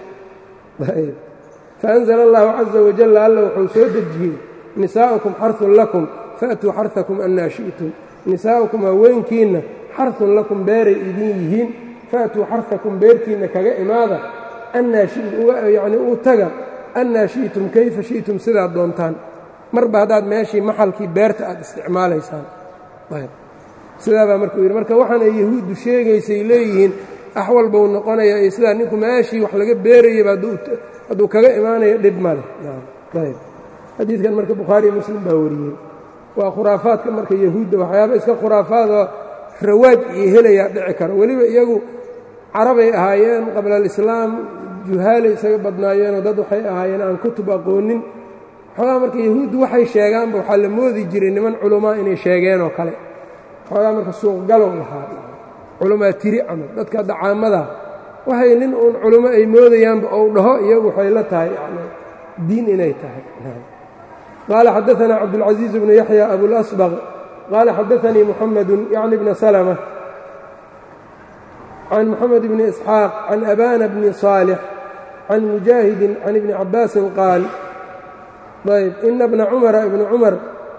faأnzla اllahu caزa wajalla alla wuxuu soo dejiyey nisaa'ukum xarثun lakum faatuu xarثakum annaa shi'tum nisaa'ukum haweenkiinna xarثun lakum beeray idin yihiin faatuu xarثakum beertiinna kaga imaada annaa yani uu taga annaa shi'tum kayfa shi'tum sidaad doontaan marba haddaad meeshii maxalkii beerta aad isticmaalaysaan sidaabaa markuu yidhi marka waxaan ay yahuuddu sheegaysay leeyihiin axwal buu noqonaya iyo sidaa ninku meeshii wax laga beerayaba hadduu kaga imaanayo dhib ma leh ayb xadiidkan marka bukhaariiyo muslim baa wariyey waa khuraafaadka marka yahuudda waxyaaba iska khuraafaadoo rawaaj iyo helayaa dhici karo weliba iyagu carabay ahaayeen qabla alislaam juhaalay isaga badnaayeenoo dad waxay ahaayeen aan kutub aqoonin xoogaa marka yahuuddu waxay sheegaanba waxaa la moodi jiray niman culamaa inay sheegeen oo kale xoogaa marka suuqgalow lahaa culamaa tiri camal dadka dacaamada waxay nin uun culummo ay moodayaanba ou dhaho iyagu waxay la tahay yani diin inay tahay qaala xadaanaa cabdulcaزiiz bnu yaxya abulasbaq qaala xadaanii muxamedu yacni bna salma can moxamed bni isxaaq can abana bni صaalix can mujaahidin can ibni cabaasin qaal ayb ina bna cumara ibna cumar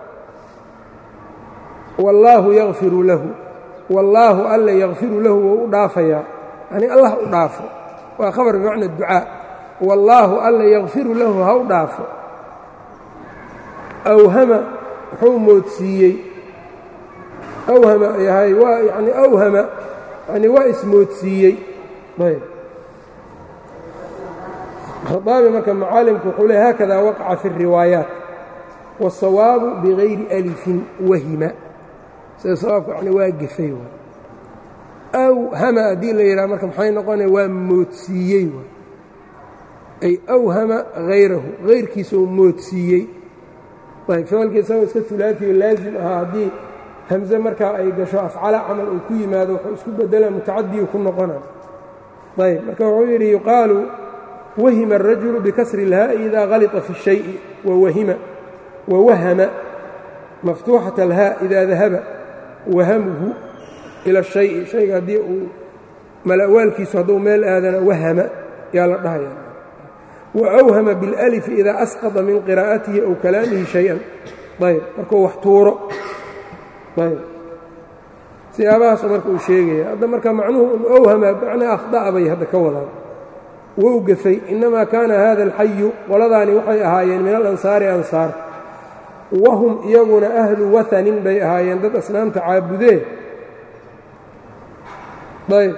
wallaahu yakfiru lahu wallaahu alla yakfiru lahu wou u dhaafayaa yani allah u dhaafo waa khabar bimacna ducaa wallaahu alla yakfiru lahu ha u dhaafo awhama wuxuu moodsiiyey awhama yahay waa yani awhama yani waa ismoodsiiyey ayb khaaabi marka macaalimku wuxuu le haakada waqaca fi الriwaayaat wالsawaabu bigayri alifin wahima sida sawaabka yani waa gefay waay aw hama haddii la yidhaha marka maxay noqonaya waa moodsiiyey waay ay awhama hayrahu hayrkiisoo moodsiiyey ayb ficilka isagoo iska hulaafiyo laazim ahaa haddii hamze markaa ay gasho afcala camal uu ku yimaado wuxuu isku bedela mutacadiyu ku noqona ayb marka wuxuu yidhi yuqaalu wahima الrajulu bikasri اlhaa'i idaa halita fi الshayءi wawahima wawahama maftuuxaة اlhaa idaa dahaba wahamuhu ila الشhayءi shayga haddii uu malawaalkiisu hadduu meel aadana wahama yaa la dhahaya waأwhama biاlأlifi idaa asqطa min qiraa'atihi aw kalaamihi شhayئan ayb markuu wax tuuro ayb siyaabahaasoo marka uu sheegaya hadda marka macnuhu un owhama macnaa akhda'a bay hadda ka wadaan wou gafay inamaa kaana hada alxayu qoladaani waxay ahaayeen min alansaari ansaar wahum iyaguna ahlu wathanin bay ahaayeen dad asnaamta caabudee ayb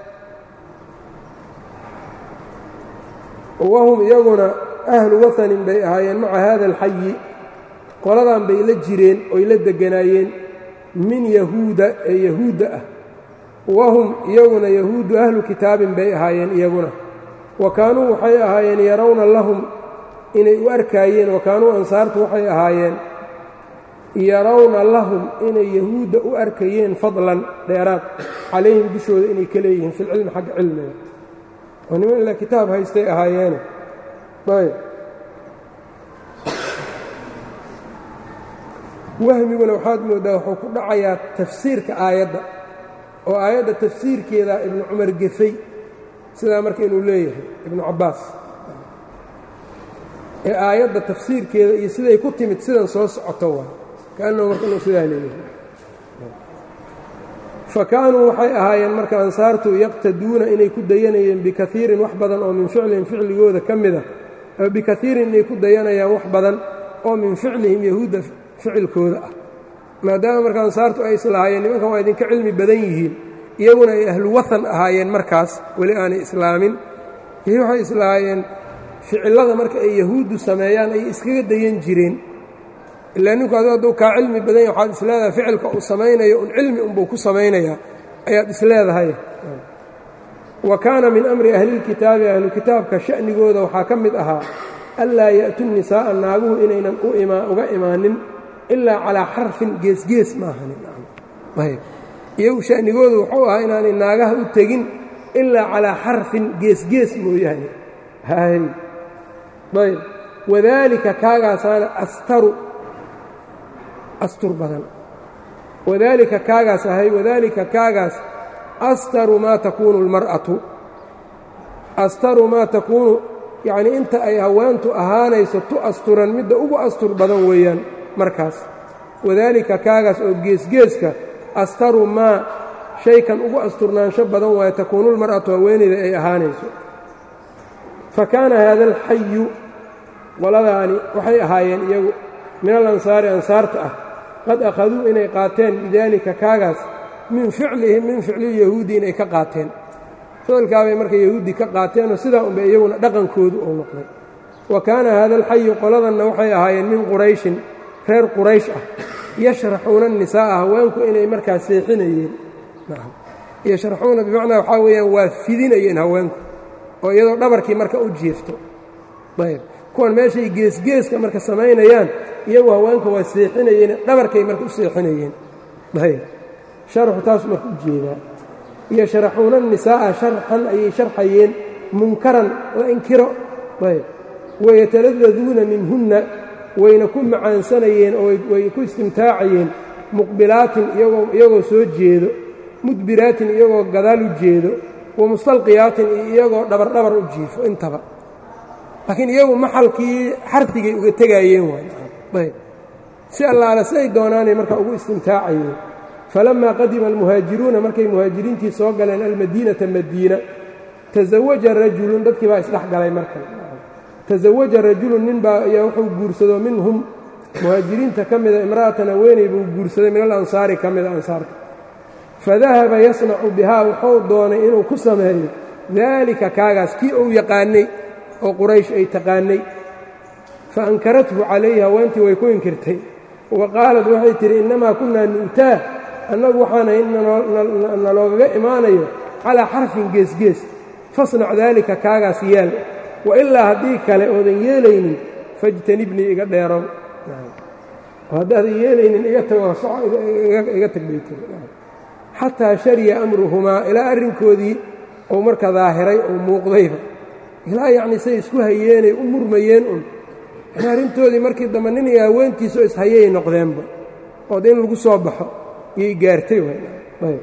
wahum iyaguna ahlu wathanin bay ahaayeen maca hada alxayi qoladan bay la jireen oy la deganaayeen min yahuuda ee yahuudda ah wahum iyaguna yahuuddu ahlu kitaabin bay ahaayeen iyaguna wa kaanuu waxay ahaayeen yarawna lahum inay u arkaayeen wa kaanuu ansaartu waxay ahaayeen yarawna lahum inay yahuudda u arkayeen fadlan dheeraad calayhim dushooda inay ka leeyihiin filcilmi xagga cilmiga oo niman ilaa kitaab haystay ahaayeene ayb wahmiguna waxaad mooddaa wuxuu ku dhacayaa tafsiirka aayadda oo aayadda tafsiirkeeda ibnu cumar gefay sidaa marka inuu leeyahay ibnu cabbaas ee aayadda tafsiirkeeda iyo siday ku timid sidan soo socoto waa kaannahu marka inuu sidaa leeyahay fa kaanuu waxay ahaayeen marka ansaartu yaqtaduuna inay ku dayanayeen bikaiirin wax badan oo min ficlihim ficligooda ka mida bikaiirin inay ku dayanayaan wax badan oo min ficlihim yahuudda ficilkooda ah maadaama marka ansaartu ay islahaayeen nimankan waa idinka cilmi badan yihiin iyaguna ay ahlu wathan ahaayeen markaas weli aanay islaamin iyo waxay islahaayeen ficillada marka ay yahuuddu sameeyaan ay iskaga dayan jireen ilaa ninku adu hadduu kaa cilmi badan yahy waxaad isleedahay ficilka uu samaynayo un cilmi unbuu ku samaynayaa ayaad isleedahay wa kaana min amri ahlilkitaabi ahlu kitaabka sha'nigooda waxaa ka mid ahaa anlaa ya'tu nisaa'a naaguhu inaynan uga imaanin ilaa calaa xarfin geesgees maahayiyagu sha'nigoodu wuxuu ahaa inaanay naagaha u tegin ilaa calaa xarfin geesgees mooyaane hay ayb wadaalika kaagaasaana astaru astur badan wadaalika kaagaas ahay wadaalika kaagaas astaru maa takuunu almar'atu astaru maa takuunu yacnii inta ay haweentu ahaanayso tu asturan midda ugu astur badan weeyaan markaas wadaalika kaagaas oo geesgeeska astaru maa shaykan ugu asturnaansho badan waaye takuunulmar'atu haweenayda ay ahaanayso fa kaana haada alxayu qoladaani waxay ahaayeen iyagu min alansaari ansaarta ah qad akhaduu inay qaateen bidaalika kaagaas min ficlihim min ficlilyahuudi inay ka qaateen ficilkaabay marka yahuudi ka qaateenoo sidaa unbay iyaguna dhaqankoodu uu noqday wa kaana haada alxayu qoladanna waxay ahaayeen min qurayshin reer quraysh ah yashraxuuna nisaa'a haweenku inay markaa seexinayeen yashraxuuna bimacnaa waxaa weeyaan waa fidinayeen haweenku oo iyadoo dhabarkii marka u jiifto ayb kuwan meeshay geesgeeska marka samaynayaan iyagu haweenka waa seexinayeen dhabarkay marka u seexinayeen ayb sharxu taas marka u jeedaa yashraxuuna nisaa'a sharxan ayay sharxayeen munkaran la inkiro ayb wayataladuuna minhunna wayna ku macaansanayeen oo way ku istimtaacayeen muqbilaatin iyagoo soo jeedo mudbiraatin iyagoo gadaal u jeedo wa mustalqiyaatin iyo iyagoo dhabardhabar u jiifo intaba laakiin iyagu maxalkii xarfigay uga tegaayeen waayb si allaale si ay doonaanay marka ugu istimtaacayeen falammaa qadima almuhaajiruuna markay muhaajiriintii soo galeen almadiinata madiina tasawaja rajulun dadkii baa isdhex galay marka tasawaja rajulun nin baa ayaa wuxuu guursado minhum muhaajiriinta ka mida imra'atan haweeney buu guursaday min alansaari ka mida ansaarta fadahaba yasnacu bihaa wuxuu doonay inuu ku sameeyo daalika kaagaas kii uu yaqaanay oo quraysh ay taqaanay fa ankarathu calayhi haweentii way ku inkirtay wa qaalad waxay tidhi innamaa kunnaa nu'taa annagu waxaana naloogaga imaanayo calaa xarfin geesgees fasnac daalika kaagaas yeel wa ilaa haddii kale oodan yeelaynin fajtanibnii iga dheerow haddaadan yeelaynin iga tago iga tag bay tiri xataa shariya amruhumaa ilaa arrinkoodii uu marka daahiray oo muuqdayba ilaa yacnii say isku hayeenay u murmayeen un yani arrintoodii markii dambe nin iyo haweentiisoo ishayay noqdeenba ood in lagu soo baxo iyay gaartay ayb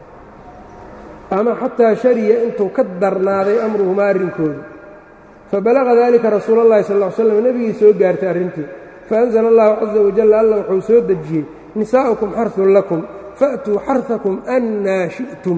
ama xataa shariya intuu ka darnaaday amruhumaa arrinkoodii fabalaqa dalika rasuul اllahi sal ll ly slam nebigii soo gaartay arrintii faأnzla allahu caza wajal alla wuxuu soo dejiyey nisaa'ukum xarثun lakum fa'tuu xarثakum annaa shi'tum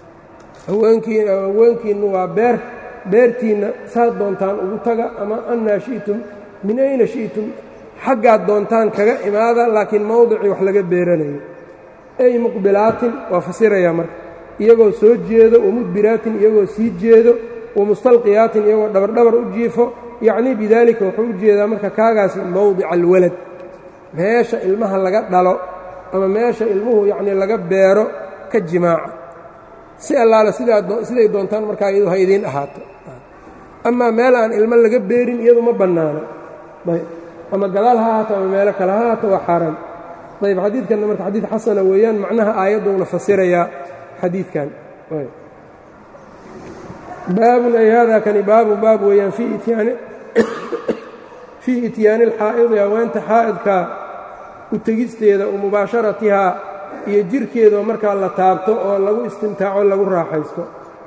haweenkiinnu waa beer beertiinna saad doontaan ugu taga ama annaa shi'tum min ayna shi'tum xaggaad doontaan kaga imaada laakiin mowdicii wax laga beeranayo ay muqbilaatin waa fasirayaa marka iyagoo soo jeedo wamudbiraatin iyagoo sii jeedo wamustalqiyaatin iyagoo dhabardhabar u jiifo yacnii bidaalika wuxuu u jeedaa marka kaagaasi mowdica alwalad meesha ilmaha laga dhalo ama meesha ilmuhu yacnii laga beero ka jimaaca si allaale siday doontaan markaa iyadu ha idiin ahaato amaa meel aan ilmo laga beerin iyadu ma bannaana ama gadaal ha ahaato ama meelo kale ha ahaato waa xaaraan ayb xadiidkanna marka xadiid xasana weeyaan macnaha aayadduuna fasirayaa xadiidkan baabun ay haadaa kani baabun baab weeyaan fii ityaani alxaa'idi haweenta xaa'idka u tegisteeda u mubaasharatihaa iyo jirhkeedao markaa la taabto oo lagu istimtaaco lagu raaxaysto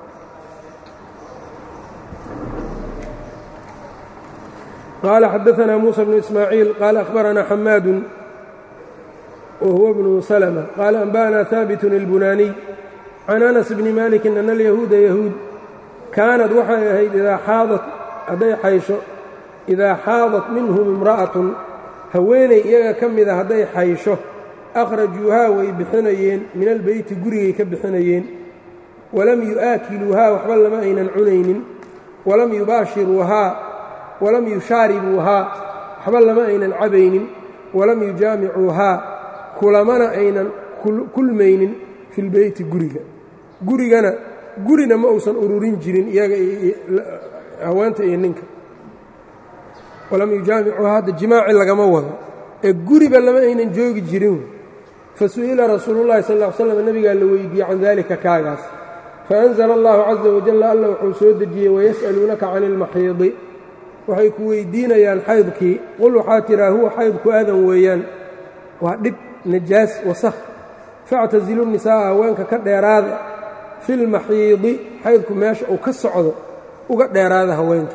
qaala xadaanaa muusa bnu ismaaciil qaala akhbaranaa xamaadun whuwa bnu slma qaala anba'na haabitun ilbunaaniy can anas bni malikin ana alyahuuda yahuud kaanad waxay ahayd idaa xaadat hadday xaysho idaa xaadat minhum imra'atun haweenay iyaga ka mida hadday xaysho akhrajuuhaa way bixinayeen min albeyti gurigay ka bixinayeen walam yu'aakiluuhaa waxba lama aynan cunaynin walam yubaashiruuhaa walam yushaaribuuhaa waxba lama aynan cabaynin walam yujaamicuuhaa kulamana aynan kulmaynin fi lbeyti guriga gurigana gurina ma uusan ururin jirin iyaga haweenta iyo ninka walam yujaamicuuhaa hadda jimaaci lagama wado ee guriba lama aynan joogi jirin fasu'ila rasuulu llahi sal ll slam nebigaa la weydiiyey can dalika kaagaas faanzla allahu caza wajalla alla wuxuu soo dejiyey wayas'aluunaka can ilmaxiidi waxay ku weydiinayaan xaydkii qul waxaa tiraa huwa xaydku aadan weeyaan waa dhib najaas wasakh factasilu nisaa'a haweenka ka dheeraada fi lmaxiidi xaydku meesha uu ka socdo uga dheeraada haweenka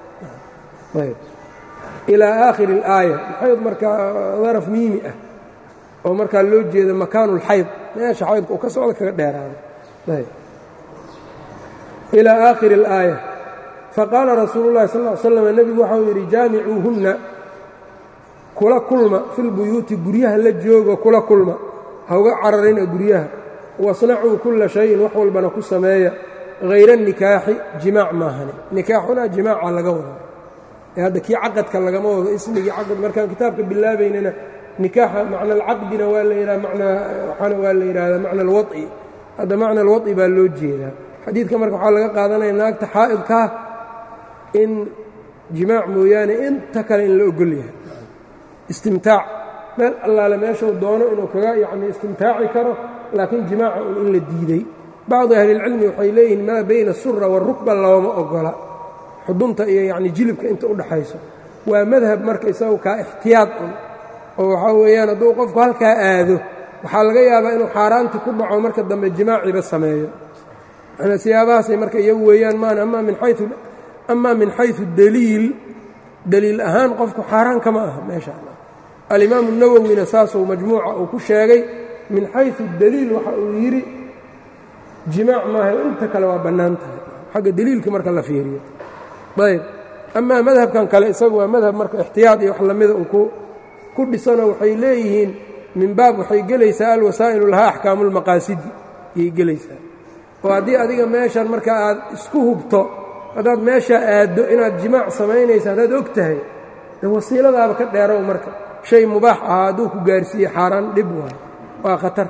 ilaa aakhiri اlaaya xayd markaa daraf miimi ah oo markaa loo jeeda makaanu اlxayd meesha xaydku uu ka socdo kaga dheeraada ilaa aakhiri اlaaya faqaala rasuulu اllahi sal ly slam nebigu waxau yidhi jaamicuuhunna kula kulma filbuyuuti guryaha la joogo kula kulma ha uga cararina guryaha wasnacuu kulla shayin wax walbana ku sameeya hayra nikaaxi jimaac maahane nikaaxuna jimaaca laga wado ee hadda kii caqadka lagama wado ismigii caqad markaan kitaabka bilaabaynana nikaaxa macna alcaqdina waa la yidhaha manaa waxaana waa la yidhaahdaa macna alwaط'i hadda macna alwaط'i baa loo jeedaa xadiidka marka waxaa laga qaadanaya naagta xaa'idkaa in jimaac mooyaane inta kale in la ogol yahay istimtaac meel allaale meeshuu doono inuu kaga yacni istimtaaci karo laakiin jimaaca un in la diiday bacdu ahlilcilmi waxay leeyihiin maa bayna asura waarukba looma ogola xudunta iyo yacni jilibka inta u dhaxayso waa madhab marka isagu kaa ixtiyaad un oo waxaa weeyaan hadduu qofku halkaa aado waxaa laga yaabaa inuu xaaraanti ku dhaco marka dambe jimaaciba sameeyo manaa siyaabahaasay marka iyagu weeyaan maan amaa min xayu amaa min xayu daliil daliil ahaan qofku xaaraan kama aha meesha alimaamu nawowina saasuu majmuuca uu ku sheegay min xayu daliil waxa uu yidhi jimaac maaha inta kale waa bannaan tahay xagga deliilka marka la fiiriyo ayb amaa madhabkan kale isagu waa madhab marka ixtiyaad iyo wax lamida un ku dhisanoo waxay leeyihiin min baab waxay gelaysaa alwasaa'ilu lahaa axkaamu lmaqaasidi ayay gelaysaa oo haddii adiga meeshan marka aad isku hubto haddaad meeshaa aaddo inaad jimaac samaynaysa haddaad og tahay de wasiiladaaba ka dheerow marka shay mubaax ahaa hadduu ku gaarsiiye xaaraan dhib waayo waa khatar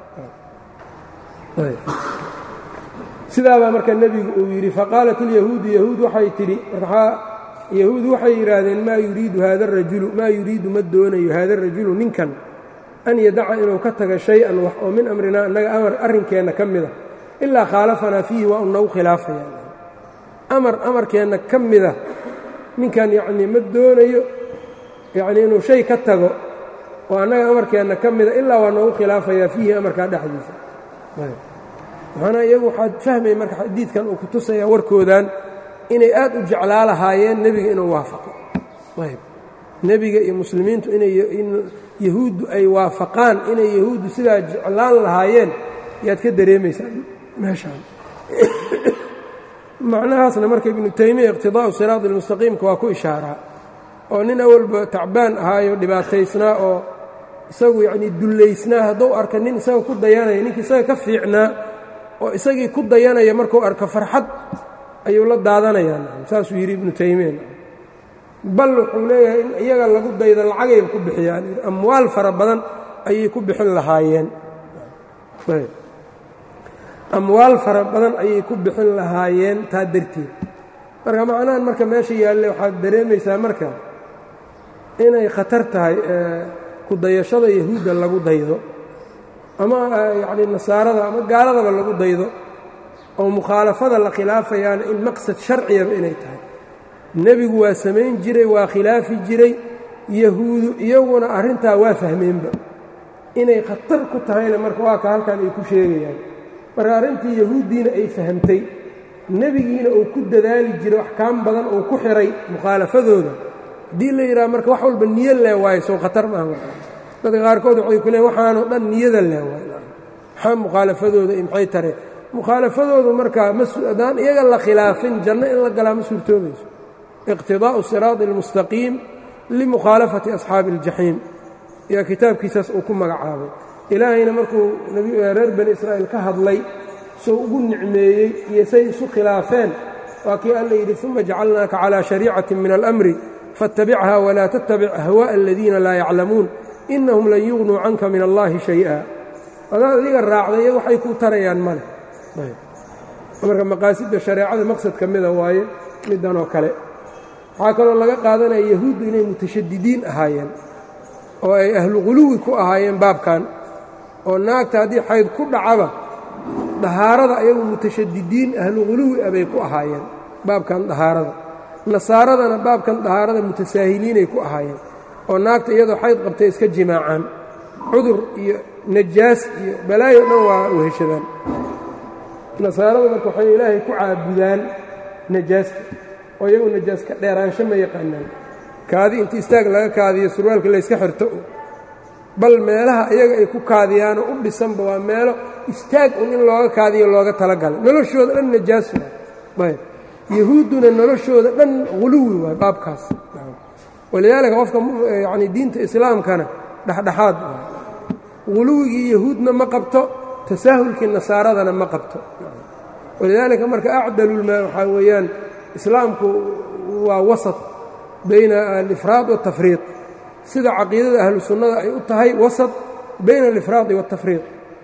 sidaabaa marka nebigu uu yidhi faqaalat ilyahuudu yahuud waxay tidhi yahuud waxay yidhaahdeen maa yuriidu haada arajulu maa yuriidu ma doonayo haada arajulu ninkan an yadaca inuu ka taga shay-an wax oo min amrinaa annaga amar arrinkeenna ka mida ilaa khaalafanaa fiihi waa un nagu khilaafaya amar amarkeenna ka mida ninkan yacnii ma doonayo yacnii inuu shay ka tago oo annaga amarkeenna ka mida ilaa waa noogu khilaafayaa fiihi amarkaa dhexdiisa maxaana iyagu waxaad fahmaya marka xadiidkan uu ku tusayaa warkoodan inay aad u jeclaa lahaayeen nebiga inuu waafaqo ayb nebiga iyo muslimiintu inay yahuuddu ay waafaqaan inay yahuuddu sidaa jeclaan lahaayeen yaad ka dareemaysaa meeshaan macnahaasna marka ibnu taymiya iqtidaa'u siraad almustaqiimka waa ku ishaaraa oo nin awalba tacbaan ahaayo dhibaataysnaa oo isagu yacnii dullaysnaa hadduu arka nin isaga ku dayanaya ninka isaga ka fiicnaa oo isagii ku dayanaya markuu arko farxad ayuu la daadanayaa saasuu yidhi ibnu taymiya bal wuxuu leeyahay in iyaga lagu daydo lacagayba ku bixiyaan amwaal fara badan ayay ku bixin lahaayeen amwaal fara badan ayay ku bixin lahaayeen taa darteed marka macnahan marka meesha yaalle waxaad dareemaysaa marka inay khatar tahay ku dayashada yahuudda lagu daydo ama yacni nasaarada ama gaaladaba lagu daydo oo mukhaalafada la khilaafayaana in maqsad sharciyaba inay tahay nebigu waa samayn jiray waa khilaafi jiray yahuudu iyaguna arrintaa waa fahmeenba inay khatar ku tahayna marka waa ka halkan ay ku sheegayaan marka arrintii yahuuddiina ay fahamtay nebigiina uu ku dadaali jiray axkaam badan uu ku xiray mukhaalafadooda haddii la yidhaha marka wax walba niyo lee waayo sow khatar maaha dadka qaarkood waxay ku leeyn waxaanoo dhan niyada lee waayo maxaa mukhaalafadooda iyo maxay tareen mukhaalafadoodu markaa haddaan iyaga la khilaafin janno in la galaa ma suurtoobayso iqtidaa'u siraadi almustaqiim limukhaalafati asxaabi aljaxiim yaa kitaabkiisaas uu ku magacaabay ilaahayna markuu reer bani israa'iil ka hadlay soo ugu nicmeeyey iyo say isu khilaafeen waa kii alla yidhi uma jacalnaaka calaa shariicati min alamri faاtabichaa walaa tattabic ahwaaءa aladiina laa yaclamuun inahum lan yugnuu canka min allahi shay'a adaad adiga raacday iyaga waxay kuu tarayaan male marka maqaasidda shareecada maqsad ka mida waaye middan oo kale waxaa kaloo laga qaadanaya yahuuddu inay mutashadidiin ahaayeen oo ay ahlu quluwi ku ahaayeen baabkan oo naagta haddii xayd ku dhacaba dahaarada ayagu mutashadidiin ahlu quluwi ah bay ku ahaayeen baabkan dahaarada nasaaradana baabkan dahaarada mutasaahiliinay ku ahaayeen oo naagta iyadoo xayd qabtay iska jimaacaan cudur iyo najaas iyo balaayo dhan waa weheshadaan nasaarada marka waxay ilaahay ku caabudaan najaasta oo iyagu najaas ka dheeraansho ma yaqaanaan kaadi inta istaag laga kaadiyo surwaalka layska xirto bal meelaha iyaga ay ku kaadiyaanoo u dhisanba waa meelo istaag un in looga kaadiyo looga talagalay noloshooda dhan najaas waay ayb yahuudduna noloshooda dhan huluwi waay baabkaas walidaalika qofka yacni diinta islaamkana dhexdhexaad waay huluwigii yahuudna ma qabto tasaahulkii nasaaradana ma qabto walidaalika marka acdalulmaa waxaa weeyaan islaamku waa wasat bayna alifraad waاtafriiq sida caqiidada ahlu sunnada ay u tahay wasat bayna alifraadi waاtafriiq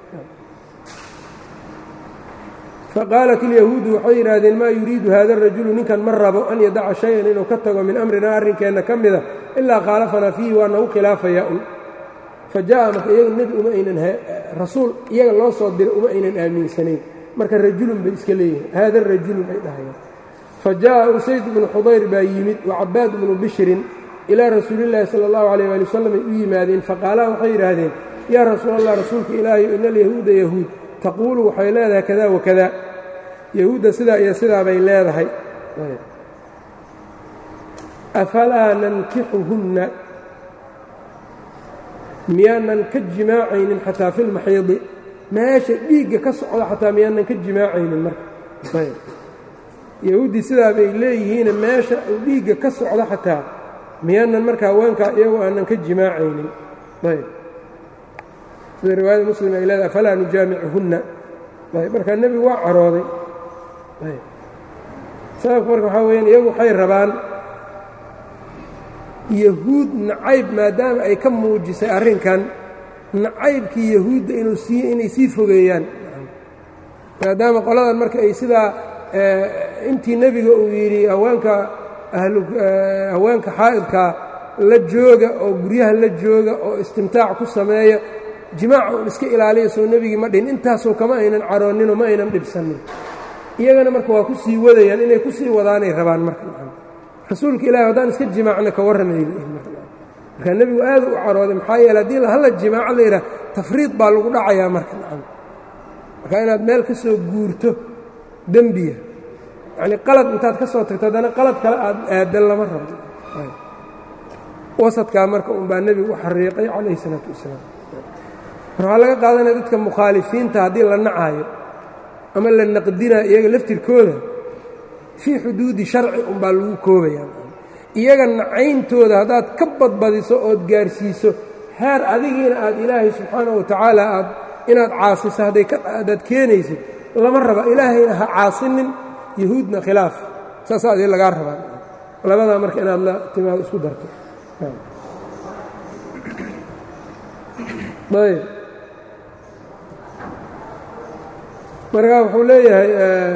faqaalat ilyahuudu waxay yidhaahdeen maa yuriidu hada arajulu ninkan ma rabo an yadaca shay-an inuu ka tago min amrinaa arrinkeenna ka mida ilaa khaalafanaa fiihi waa nagu khilaafayaa un fa ja'a marka iyaga nebi uma aynan rasuul iyaga loo soo diray uma aynan aaminsanayn marka rajulun bay iska leeyihin haada rajulun ay dhahayaan fa jaءa usayd bnu xudayr baa yimid wacabaad bnu bishrin ilaa rasuulillaahi sala اllahu alayh ali wasalam ay u yimaadeen faqaalaa waxay yidhaahdeen yaa rasuul allah rasuulka ilaahay ina alyahuuda yahuud taquulu waxay leedahay kada wakada yahuudda sidaa iyo sidaa bay leedahay afalaa nankixuhunna miyaanan ka jimaacaynin xataa fi lmaxiidi meesha dhiigga ka socda xataa miyaanan ka jimaacaynin marka yahuuddii sidaa bay leeyihiine meesha uu dhiigga ka socdo xataa miyaanan marka haweenkaa iyagu aanan ka jimaacaynin ayb sida riwaayada muslim ay leedahay falaa nujaamicuhunna ayb markaa nebigu waa carooday ayb sababka marka waxaa weyaan iyagu waxay rabaan yahuud nacayb maadaama ay ka muujisay arrinkan nacaybkii yahuudda inuu sii inay sii fogeeyaan maadaama qoladan marka ay sidaa intii nebiga uu yidhi haweenka haweenka xaa'idkaa la jooga oo guryaha la jooga oo istimtaac ku sameeya jimaaca un iska ilaaliya soo nebigii ma dhihin intaasoo kama aynan carooninoo ma aynan dhibsanin iyagana marka waa ku sii wadayaan inay ku sii wadaanay rabaan marka rasuulka ilahi haddaan iska jimaacna ka warranay markaa nebigu aad u carooday maxaa yeele haddii hala jimaaco la yidhaha tafriid baa lagu dhacayaa marka nacam marka inaad meel ka soo guurto dembiga yacnii qalad intaad ka soo tagto haddana qalad kale aad aadan lama rabto wasadkaa marka unbaa nebigu u xariiqay calayhi isalaatu wasalaam mar waxaa laga qaadanaya dadka mukhaalifiinta haddii la nacaayo ama la naqdinayo iyaga laftirkooda fii xuduudi sharci unbaa lagu koobayaa iyaga nacayntooda haddaad ka badbadiso ood gaarsiiso heer adigiina aad ilaahay subxaanahu watacaala aad inaad caasiso hadday haddaad keenaysid lama raba ilaahayna ha caasinin yahuudna khilaaf saasaa adii lagaa rabaa labadaa marka inaad la timaado isku darto ayb markaa wuxuu leeyahay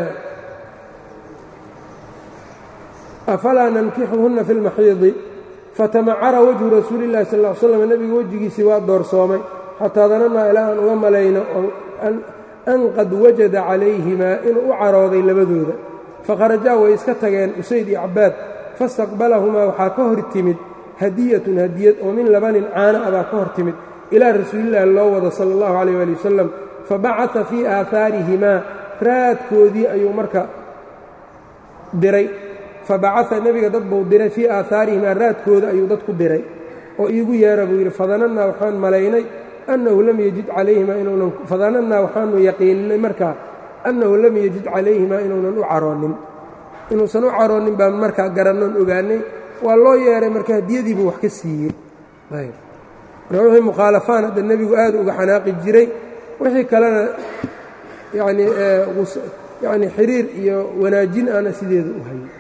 afalaa nankixuhunna fi اlmaxiidi fatamacara wajhu rasuuli اllahi sal ll ly slam nebiga wejigiisii waa doorsoomay xataa danannaa ilaa aan uga malayno an qad wajada calayhimaa inuu u carooday labadooda fakharajaa way iska tageen usayd iyo cabaad fastaqbalahumaa waxaa ka hor timid hadiyatun hadiyad oo min labanin caana a baa ka hor timid ilaa rasuulillaahi loo wado sala allahu calayh waali wasalam fabacata fii aahaarihimaa raadkoodii ayuu marka diray fabacaa nebiga dad buu diray fii aahaarihimaa raadkooda ayuu dad ku diray oo iigu yeera buu yidhi fadanannaa waxaan malaynay annahu lam yajid calayhimaa inuunan fadanannaa waxaanu yaqiininay markaa annahu lam yajid calayhimaa inuunan u caroonin inuusan u caroonin baan markaa garannoon ogaanay waa loo yeeray marka hadiyadiibuu wax ka siiyey ayb marka wixii mukhaalafaan hadda nebigu aad uga xanaaqi jiray wixii kalena yanii yani xiriir iyo wanaajin ana sideeda u hayay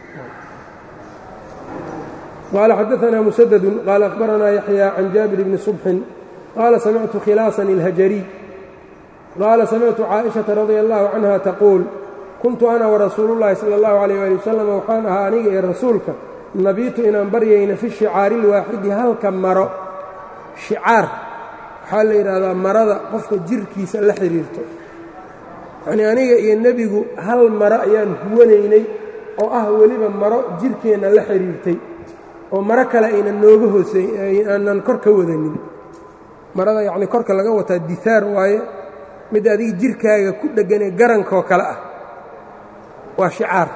qaala xadaanaa musadadun qaala akhbaranaa yaxya can jaabir bni subxin qaala samictu khilaasan اlhajariy qaala samictu caaئiشhaةa radia اllahu canha taquul kuntu ana warasuulu اllahi salى اllahu عalيyه ali wasalam waxaan ahaa aniga iyo rasuulka nabiitu inaan baryayna fi shicaari اlwaaxidi halka maro shicaar waxaa la yidhaahdaa marada qofka jirkiisa la xidhiirto yacnii aniga iyo nebigu hal maro ayaan huwanaynay oo ah weliba maro jirkeenna la xidhiirtay oo maro kale aynan nooga hoosey aanan kor ka wadanin marada yacnii korka laga wataa dihaar waaye mid adiga jirkaaga ku dhegganee garankoo kale ah waa shicaar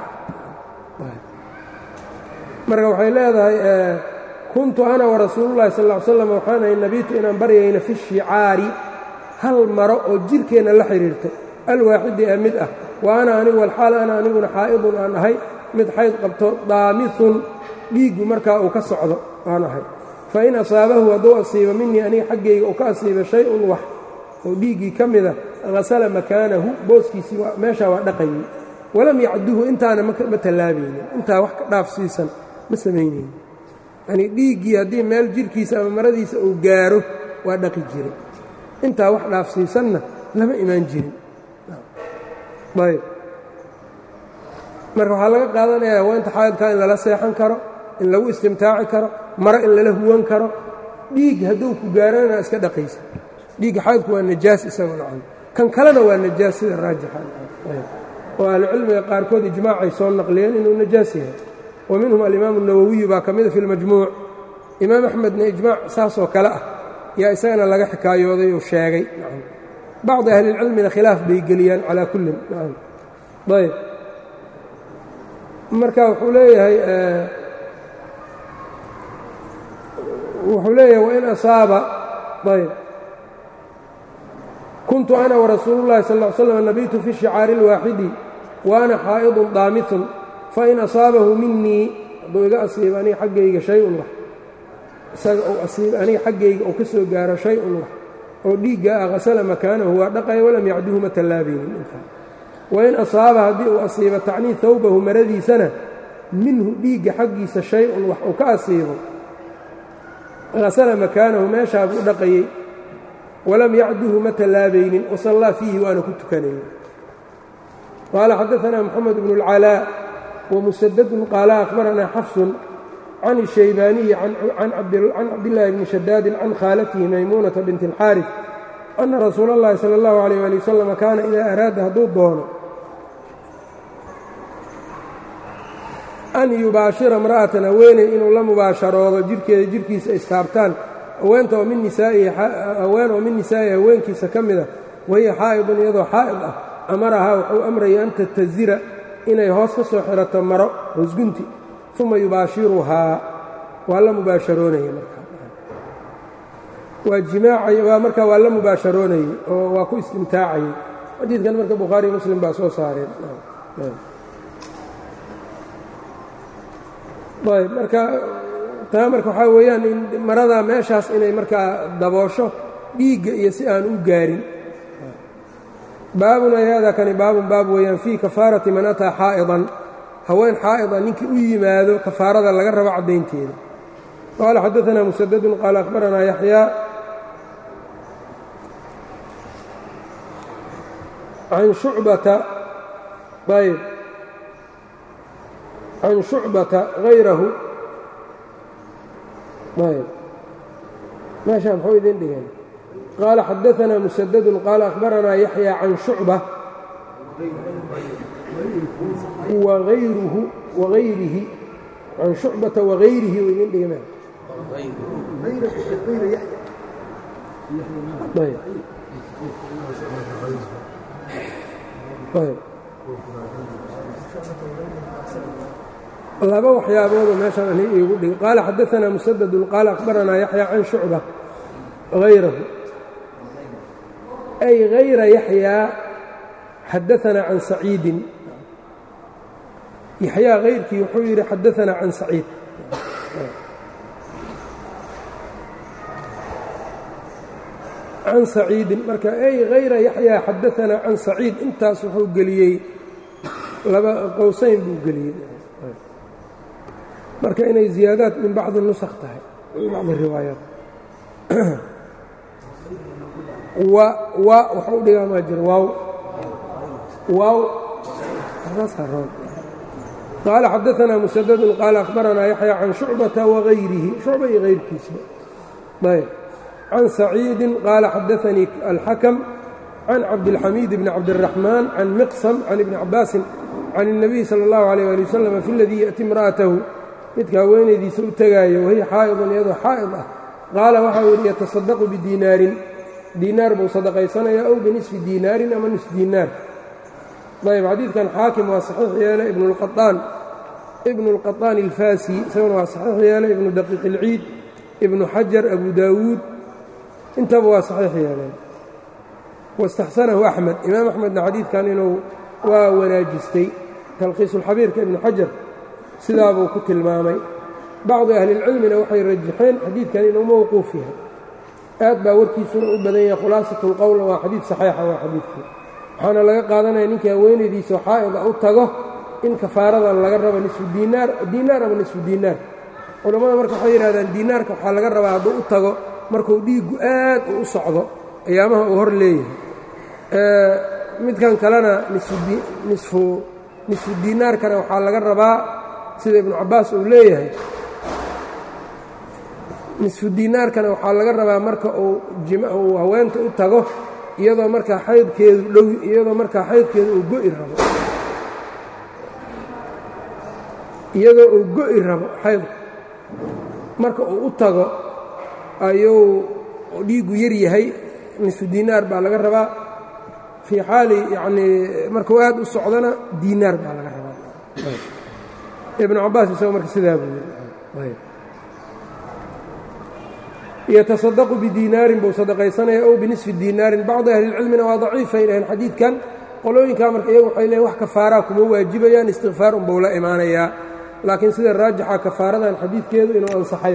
marka waxay leedahay kuntu ana warasuulullahi sal ll ly slam waxaan ahay nabitu inaan baryayna fi shicaari hal maro oo jirkeenna la xidhiirto alwaaxidi ee mid ah wa ana anigu walxaal ana aniguna xaa'idun aan ahay mid xayd qabto daamihun dhiiggu markaa uu ka socdo aan ahay fa in asaabahu hadduu asiibo minii aniga xaggayga uu ka asiibo shay-un wax oo dhiiggii ka mida hasala makaanahu booskiisii meeshaa waa dhaqayay walam yacduhu intaana ma tallaabaynin intaa wax ka dhaafsiisan ma samaynaynin yanii dhiiggii haddii meel jirhkiisa ama maradiisa uu gaaro waa dhaqi jiray intaa wax dhaafsiisanna lama imaan jirin ayb marka waxaa laga qaadanayaa haweenta xaayadkaa in lala seexan karo in lagu istimtaaci karo maro in lala huwan karo dhiig hadduu ku gaarana iska dhaqaysa dhiigga xaydku waa najaas isago nacam kan kalena waa najaas sida raajixa oo ahlucilmiga qaarkood ijmaacay soo naqliyeen inuu najaas yahay wa minhum alimaamu nawowiyu baa ka mida fi lmajmuuc imaam axmedna ijmaac saasoo kale ah yaa isagana laga xikaayooday oo sheegay bacdi ahlilcilmina khilaaf bay geliyaan calaa kullin ayb marka wuxuu leeyahay wuxuu leeyahay wain asaaba ayb kuntu ana warasuulu llahi sal ll slam nabitu fi shicaari اlwaaxidi wa ana xaa'idun daamihun fain asaabahu minii hadduu iga asiibo aniga xaggayga shay-un wax isaga uu asiibo aniga xaggayga uu ka soo gaaro shay-un wax oo dhiigga ah hasala makaanahu waa dhaqaya walam yacduhu ma tallaabaynin intaa wain asaaba haddii uu asiibo tacnii hawbahu maradiisana minhu dhiigga xaggiisa shay-un wax uu ka asiibo hasala makaanahu meeshaa buu dhaqayey walam yacduhu ma tallaabaynin wasallaa fiihi waana ku tukanayey qaala xadaanaa moxamed bnu اlcalaa wamusadadun qaala akhbaranaa xafsun can الshaybaaniyi can cabdillaahi bni shadaadin can khaalatihi maymuunata binti اlxaarif ana rasuula اllahi salى اllahu عalيyh ali wasalam kaana idaa araada hadduu doono an yubaashira imra'atan haweeney inuu la mubaasharoodo jirhkeeda jirhkiisa istaabtaan haweenta oo min nisaa'ihi haween oo min nisaa'ihi haweenkiisa ka mida wahiya xaa'idun iyadoo xaa'id ah amarahaa wuxuu amraya an tatazira inay hoos ka soo xirato maro hoosgunti uma yubaashiruhaa waa la mubaasharoonaya markaa waa jimaacay waa markaa waa la mubaasharoonayey oo waa ku istimtaacayey xadiidkan marka bukhaari muslim baa soo saareen ayb marka taa marka waxaa weeyaan in maradaa meeshaas inay markaa daboosho dhiigga iyo si aan u gaarin baabun ay haadaa kani baabun baab weeyaan fii kafaarati man ataa xaa'idan haween xaa'ida ninkii u yimaado kafaarada laga rabo caddaynteeda qaala xadaanaa musadadun qaala akhbaranaa yaxyaa can shucbata ayb can shucbata hayrahu ayb meeshaa muxuu idin dhigeen qaala xadaanaa musadadun qaala akhbaranaa yaxyaa can shucba wayruhu wagayrihi can shucbata wagayrihi u idin dhigme laba waxyaaboodu meeshaan ani iigu dhig qaala xadaanaa musadadun qaala akhbaranaa yaxya can shucba hayrahu ay hayra yaxyaa xadaanaa can saciidin yaxyaa hayrkii wuxuu yidhi xadaanaa can saciid can saciidin marka ay hayra yaxyaa xadaanaa can saciid intaas wuxuu geliyey laba qowsayn buu geliyey marka inay ziyaadaad min bacdi nusakh tahay min bacdi riwaayaat wa wa waxau dhigaa maa jira waaw waaw qaala xadaanaa musadadun qaala akhbaranaa yaxya can shucbata wagayrihi shucba iyo hayrkiisba ayb can saciidin qaala xadaanii alxakam can cabdilxamiid bni cabdiraxmaan can miqsam can ibni cabaasin can الnabiy salى اllahu عalيyه ali wasalam fi اladii yaأti imra'atahu midka haweenaydiisa u tegaayo wahiya xaa'idun iyadoo xaa'id ah qaala waxau yidhi yatasadaqu bidiinaarin diinaar buu sadaqaysanayaa ow binisfi diinaarin ama nus diinaar ayb xadiidkan xaakim waa saxiix yeelay ibnuاlqaطaan ibnu اlqaطaan اlfaasi isaguna waa saxiix yeelay ibnu daqiiq اlciid ibnu xajar abu daawuud intaba waa saxiix yeeleen waاstaxsanahu axmed imaam axmedna xadiidkan inuu waa wanaajistay talkhiisulxabiirka ibnu xajar sidaabuu ku tilmaamay bacdi ahlilcilmina waxay rajaxeen xadiidkan inuu mowquuf yahay aad baa warkiisuna u badan yahay khulaasatu lqowla waa xadiid saxiixa waa xadiidkii waxaana laga qaadanaya ninkii haweenaydiisa xaa'ida u tago in kafaaradan laga rabo nisfu diinaar diinaar ama nisfu diinaar culammada marka waxay yidhahdaan diinaarka waxaa laga rabaa hadduu u tago markuu dhiiggu aad u u socdo ayaamaha uu hor leeyahay midkan kalena nisfu nisfu diinaarkana waxaa laga rabaa sida ibnu cabbaas uu leeyahay nisfu diinaarkana waxaa laga rabaa marka uu uu haweenta u tago iyadoo markaa xaydkeedu dhow iyadoo markaa xaydkeedu uu go'i rabo iyadoo uu go'i rabo xaydka marka uu u tago ayuu dhiiggu yar yahay nisfu diinaar baa laga rabaa fii xaali yacnii markuu aad u socdona diinaar baa laga rabaa ibnu cabbaas isagoo marka sidaa buu yidhi yatasadaqu bidiinaarin buu sadaqaysanaya ow binisfi diinaarin bacdi ahlilcilmina waa daciifay dhaheen xadiidkan qolooyinkaa marka iyagu waxay leeyn wax kafaaraa kuma waajibayaan istikfaar unbuu la imaanayaa laakiin sida raajixa kafaaradan xadiidkeedu inuu ansaxay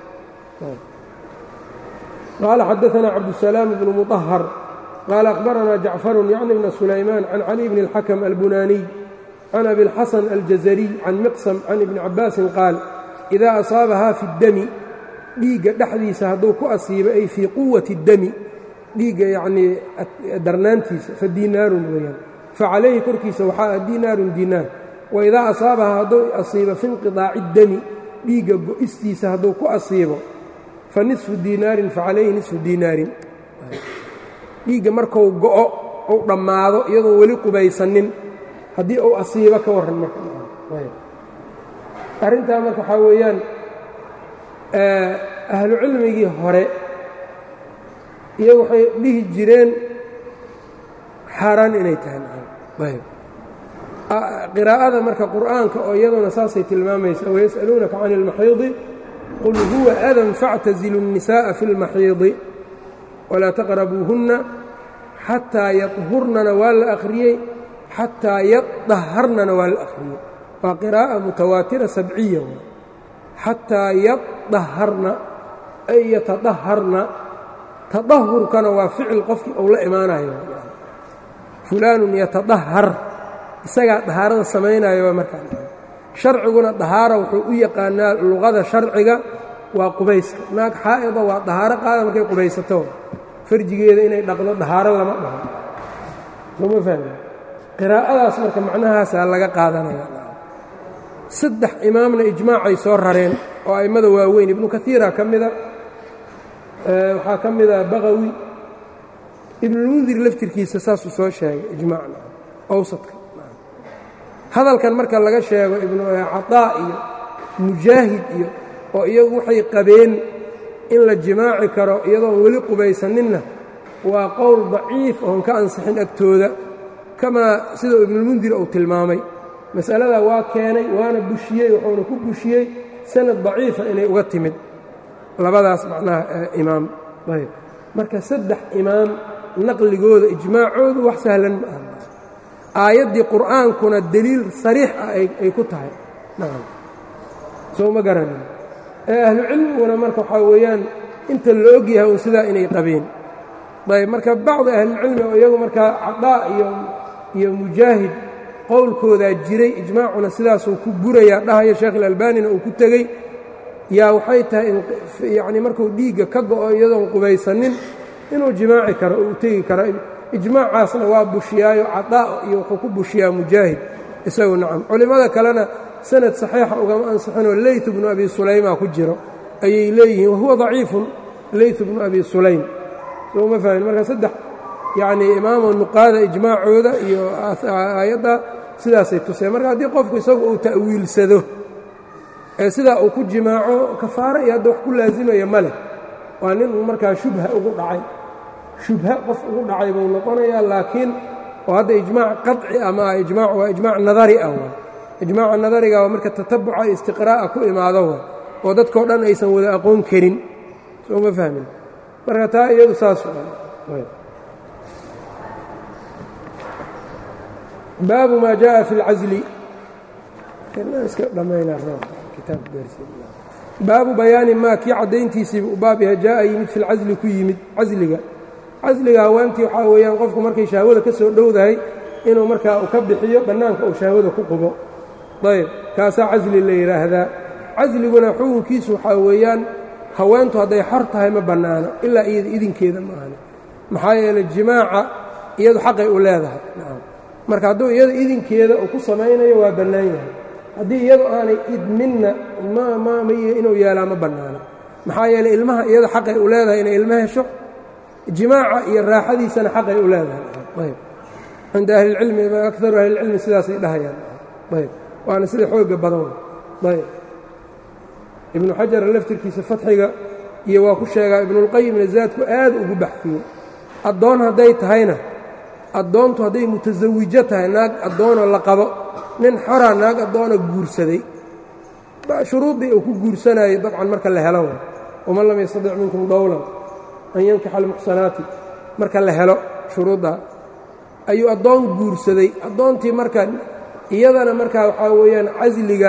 qaala xadaanaa cabdusalaam bnu muطahar qaala akhbaranaa jacfarun yacni bna sulaymaan can cali bni اlxakam albunaaniy can abi اlxasan aljazariy can miqsam can ibni cabaasin qaal idaa asaabahaa fi اddami dhiigga dhexdiisa hadduu ku asiibo ay fii quwati اddami dhiigga yacnii darnaantiisa fa diinaarun weeyaan facalayhi korkiisa waxaa ah diinaarun diinaar waidaa asaabaha hadduu asiibo fi inqidaaci اddami dhiigga go'istiisa hadduu ku asiibo fa nisfu diinaarin facalayhi nisfu diinaarin dhiigga markuu go'o uu dhammaado iyadoon weli qubaysanin haddii uu asiibo ka warran marka arrintaa marka waxaa weeyaan ahlu cilmigii hore iyagu waxay dhihi jireen xaaraan inay tahay qiraa'ada marka qur'aanka oo iyaduna saasay tilmaamaysa wayas'aluunaka can اlmaxiidi qul huwa adan faاctazilu الnisaaءa fi اlmaxiidi walaa taqrabuuhunna xataa yadhurnana waa la akhriyey xataa yadaharnana waa la akhriyey waa qiraa'a mutawaatira sabciya xataa yadaharna ay yatadaharna tadahurkana waa ficil qofkii uu la imaanayo fulaanun yatadahar isagaa dahaarada samaynayo waa markaa sharciguna dahaara wuxuu u yaqaanaa luqada sharciga waa qubayska naag xaa'ida waa dahaaro qaada markay qubaysato farjigeeda inay dhaqdo dahaaro lama dhaho sooma fahmi qiraa'adaas marka macnahaasaa laga qaadanaya saddex imaamna ijmaacay soo rareen oo a'immada waaweyn ibnu kaiira ka mida waxaa ka mida baqawi ibnulmundir laftirkiisa saasuu soo sheegay ijmaacna awsadka hadalkan marka laga sheego ibnu cataa iyo mujaahid iyo oo iyagu waxay qabeen in la jimaaci karo iyadoon weli qubaysaninna waa qowl daciif oon ka ansixin agtooda kamaa sidau ibnulmundir uu tilmaamay masaladaa waa keenay waana bushiyey wuxuuna ku bushiyey sanad daciifa inay uga timid labadaas macnaha imaam ayb marka saddex imaam naqligooda ijmaacoodu wax sahlan ma aha aayaddii qur'aankuna deliil sariix ah ay ku tahay nacam soo ma garanin ee ahlucilmiguna marka waxaa weeyaan inta la og yahay un sidaa inay qabeen ayb marka bacdi ahlilcilmi oo iyagu markaa cadaa iyo iyo mujaahid qowlkoodaa jiray ijmaacuna sidaasuu ku burayaa dhahaya sheekh ilalbanina uu ku tegey yaa waxay tahay yacni markuu dhiigga ka go'o iyadoon qubaysanin inuu jimaaci karo oo u tegi karo ijmaacaasna waa bushiyaayo cadaa iyo wuxuu ku bushiyaa mujaahid isagu nacam culimmada kalena sanad saxiixa ugama ansixinoo leyt bnu abi sulayma ku jiro ayay leeyihiin wahuwa daciifun leyt bnu abi sulaym souma fahmin marka saddex yacnii imaamo nuqaada ijmaacooda iyo aayadda sidaasay tuseen marka haddii qofku isagu uu ta'wiilsado ee sidaa uu ku jimaaco kafaaro iyo hadda wax ku laazimaya ma leh waa nin markaa shubha ugu dhacay shubha qof ugu dhacay buu noqonayaa laakiin oo hadda ijmaac qaطci ama ijmaac waa ijmaac nadari ah waay ijmaaca nadariga waa marka tatabuca istiqraa'a ku imaado waay oo dadkao dhan aysan wada aqoon karin soo ma fahmin marka taa iyadu saas baabu ma jaءa fi اlcazli baabu bayaani maa kii caddayntiisiiba u baab yahay jaa'a yimid fi lcasli ku yimid casliga casliga haweentii waxaa weeyaan qofku markay shahwada ka soo dhowdahay inuu markaa u ka bixiyo bannaanka uu shahwada ku qubo ayb kaasaa casli la yidhaahdaa casliguna xukunkiisu waxaa weeyaan haweentu hadday xor tahay ma bannaano ilaa iyada idinkeeda maahane maxaa yeeley jimaaca iyadu xaqay u leedahay marka hadduu iyada idinkeeda uu ku samaynayo waa bannaan yahay haddii iyadu aanay idminna mmmy inuu yeelaa ma bannaano maxaa yeeley ilmaha iyada xaqay u leedahay inay ilmo hesho jimaaca iyo raaxadiisana xaqay u leedahay ayb cinda ahlilcilmi akaru ahlilcilmi sidaasay dhahayaan ayb waana sida xooga badan ayb ibnu xajar laftirkiisa fatxiga iyo waa ku sheegaa ibnuulqayimna zaadku aad ugu baxfiyey addoon hadday tahayna addoontu hadday mutasawijo tahay naag addoonoo la qabo nin xora naag addoona guursaday shuruuddii uu ku guursanayay dabcan marka la helo waman lam yastadic minkum dowlan an yankixa almuxsanaati marka la helo shuruuddaa ayuu addoon guursaday addoontii marka iyadana markaa waxaa weeyaan casliga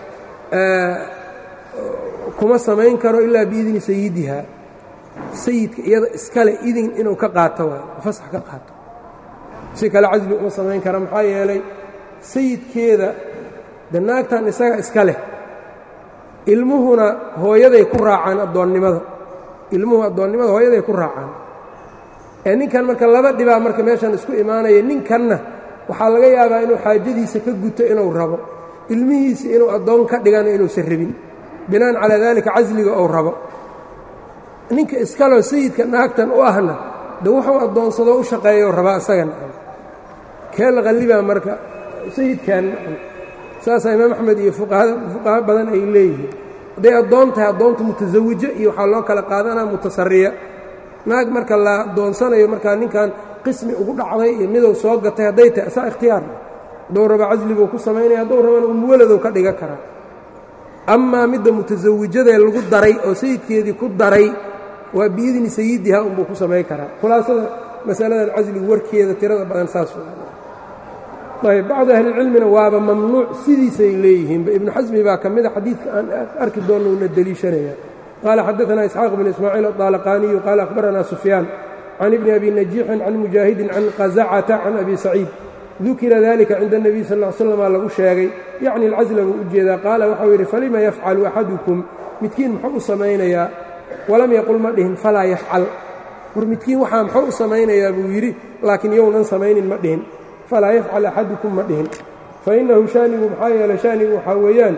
kuma samayn karo ilaa biidni sayidiha sayidka iyada iskale idin inuu ka qaato waay fasax ka qaato si kale casli uma samayn kara maxaa yeelay sayidkeeda de naagtan isaga iska leh ilmuhuna hooyaday ku raacaan addoonnimada ilmuhu addoonnimada hooyaday ku raacaan ee ninkan marka laba dhibaa marka meeshan isku imaanaya ninkanna waxaa laga yaabaa inuu xaajadiisa ka guto inuu rabo ilmihiisa inuu addoon ka dhigana inuusan rabin binaan calaa daalika casliga ou rabo ninka iskaloo sayidka naagtan u ahna de wuxuu addoonsadoo u shaqeeyo rabaa isagana kee la qallibaa marka sayidkan saasaa imaam axmed iyo fuqaha badan ay leeyihiin hadday addoon tahay addoonta mutasawijo iyo waxaa loo kala qaadanaa mutasariya naag marka la addoonsanayo markaa ninkan qismi ugu dhacday iyo miduu soo gatay hadday tahay saa ikhtiyaar hadduu raba casliguu ku samaynaya hadduu rabana umuwaladou ka dhiga karaa amaa midda mutasawijadee lagu daray oo sayidkeedii ku daray waa biidni sayidiha unbuu ku samayn karaa khulaasada masaladan casligu warkeeda tirada badan saas ayb bacdu ahlilcilmina waaba mamnuuc sidiisay leeyihiinba ibnu xasmi baa ka mida xadiidka aan arki doonno una deliishanaya qaala xadaanaa isxaaq bn ismaaciil aطaalaqaaniyu qaala akhbaranaa sufyaan can ibni abi najiixin can mujaahidin can qazacata can abi saciid dukira dalika cinda اnebiy sal l slama lagu sheegay yacni alcasla buu u jeedaa qaala waxau yidhi falima yafcalu axadukum midkiin muxuu u samaynayaa walam yaqul ma dhihin falaa yafcal war midkiin waxaa muxuu u samaynayaa buu yidhi laakiin younan samaynin ma dhihin falaa yafcal axadukum ma dhihin fainahu shaanigu maxaa yeele shaanigu waxaa weeyaan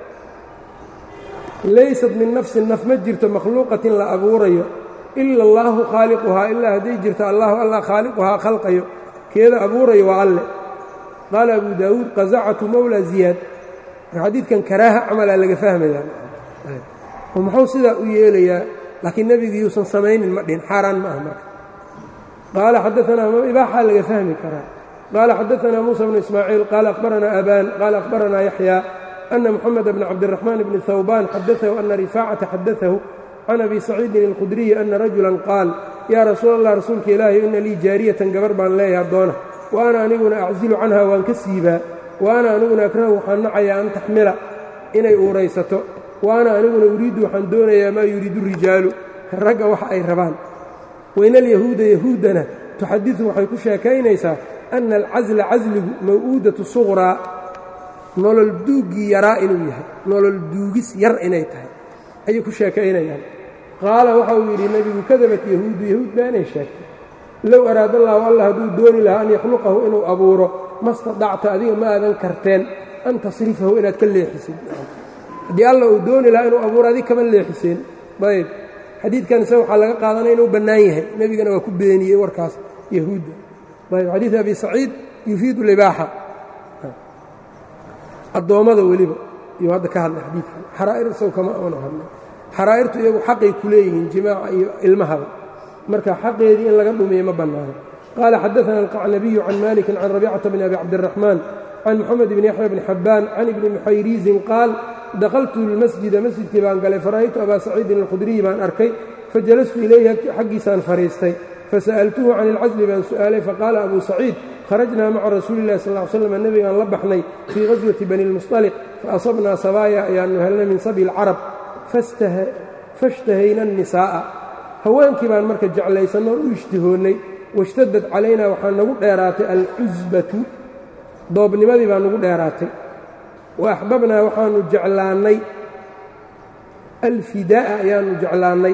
laysat min nafsin naf ma jirto makhluuqatin la abuurayo ila allaahu khaaliquhaa ilaa hadday jirto allahu allah khaaliquhaa khalqayo keeda abuurayo waa alle qaala abu daawuud qazacatu mowla ziyaad marka xadiidkan karaaha camalaa laga fahmayaa oo muxuu sidaa u yeelayaa laakiin nebigi yuusan samaynin ma dhihin xaaraan ma ah marka qaala xadaanaa ibaaxaa laga fahmi karaa qaala xadaanaa muusa bnu ismaaciil qaala akhbaranaa abaan qaala akhbaranaa yaxyaa ana moxamed bna cabdiraxmaan bni hawbaan xadaahu ana rifaacata xadaahu can abi saciidin alkhudriyi ana rajulan qaal yaa rasuul allah rasuulka ilaahi ina lii jaariyatan gabar baan leeyahay addoona wa ana aniguna aczilu canha waan ka siibaa wa ana aniguna akrahu waxaan nacayaa an taxmila inay uuraysato wa ana aniguna uriiddu waxaan doonayaa maa yuriidu rijaalu ragga waxa ay rabaan wayna alyahuuda yahuuddana tuxadidu waxay ku sheekaynaysaa ana alcasla casligu maw'uudatu suqraa nolol duuggii yaraa inuu yahay nolol duugis yar inay tahay ayay ku sheekaynayaan qaala waxa uu yidhi nebigu kadabat yahuudu yahuud baa inay sheegtay low araadallaahu allah hadduu dooni lahaa an yakhluqahu inuu abuuro ma stadacta adiga ma aadan karteen an tasrifahu inaad ka leexisid haddii alla uu dooni lahaa inuu abuuro adig kama leexiseen ayb xadiidkan isaga waxaa laga qaadanaya inuu bannaan yahay nebigana waa ku beeniyey warkaas yahuudda ayb xadiid abi saciid yufiidu libaaxa addoommada weliba iyuu hadda ka hadlay xadiidkan xaraa'ir isagu kama aanu hadlay xaraa'irtu iyagu xaqay ku leeyihiin jimaaca iyo ilmahaba marka xaqeedii in laga dhumiyo ma bannaano qaala xadaana alqacnabiyu can malikin can rabicata bni abi cabdiraxmaan can moxamed bni yaxya bni xabbaan can ibni muxayriizin qaal dakhaltu lmasjida masjidkii baan galay fara'aytu abaa saciidin alkhudriyi baan arkay fajalastu ilayhi xaggiisaan fadhiistay fasa'altuhu can ilcasli baan su'aalay faqaala abuu saciid kharajnaa maca rasuuli illahi sal ly slam nebigaan la baxnay fii qaswati bani lmusطaliq faasabnaa sabaaya ayaannu helnay min sabi lcarab fashtahayna annisaa'a haweenkii baan marka jeclaysanno o u ishtihoonnay washtadad calaynaa waxaa nagu dheeraatay alcusbatu doobnimadii baa nagu dheeraatay wa axbabnaa waxaanu jeclaannay alfidaa'a ayaanu jeclaannay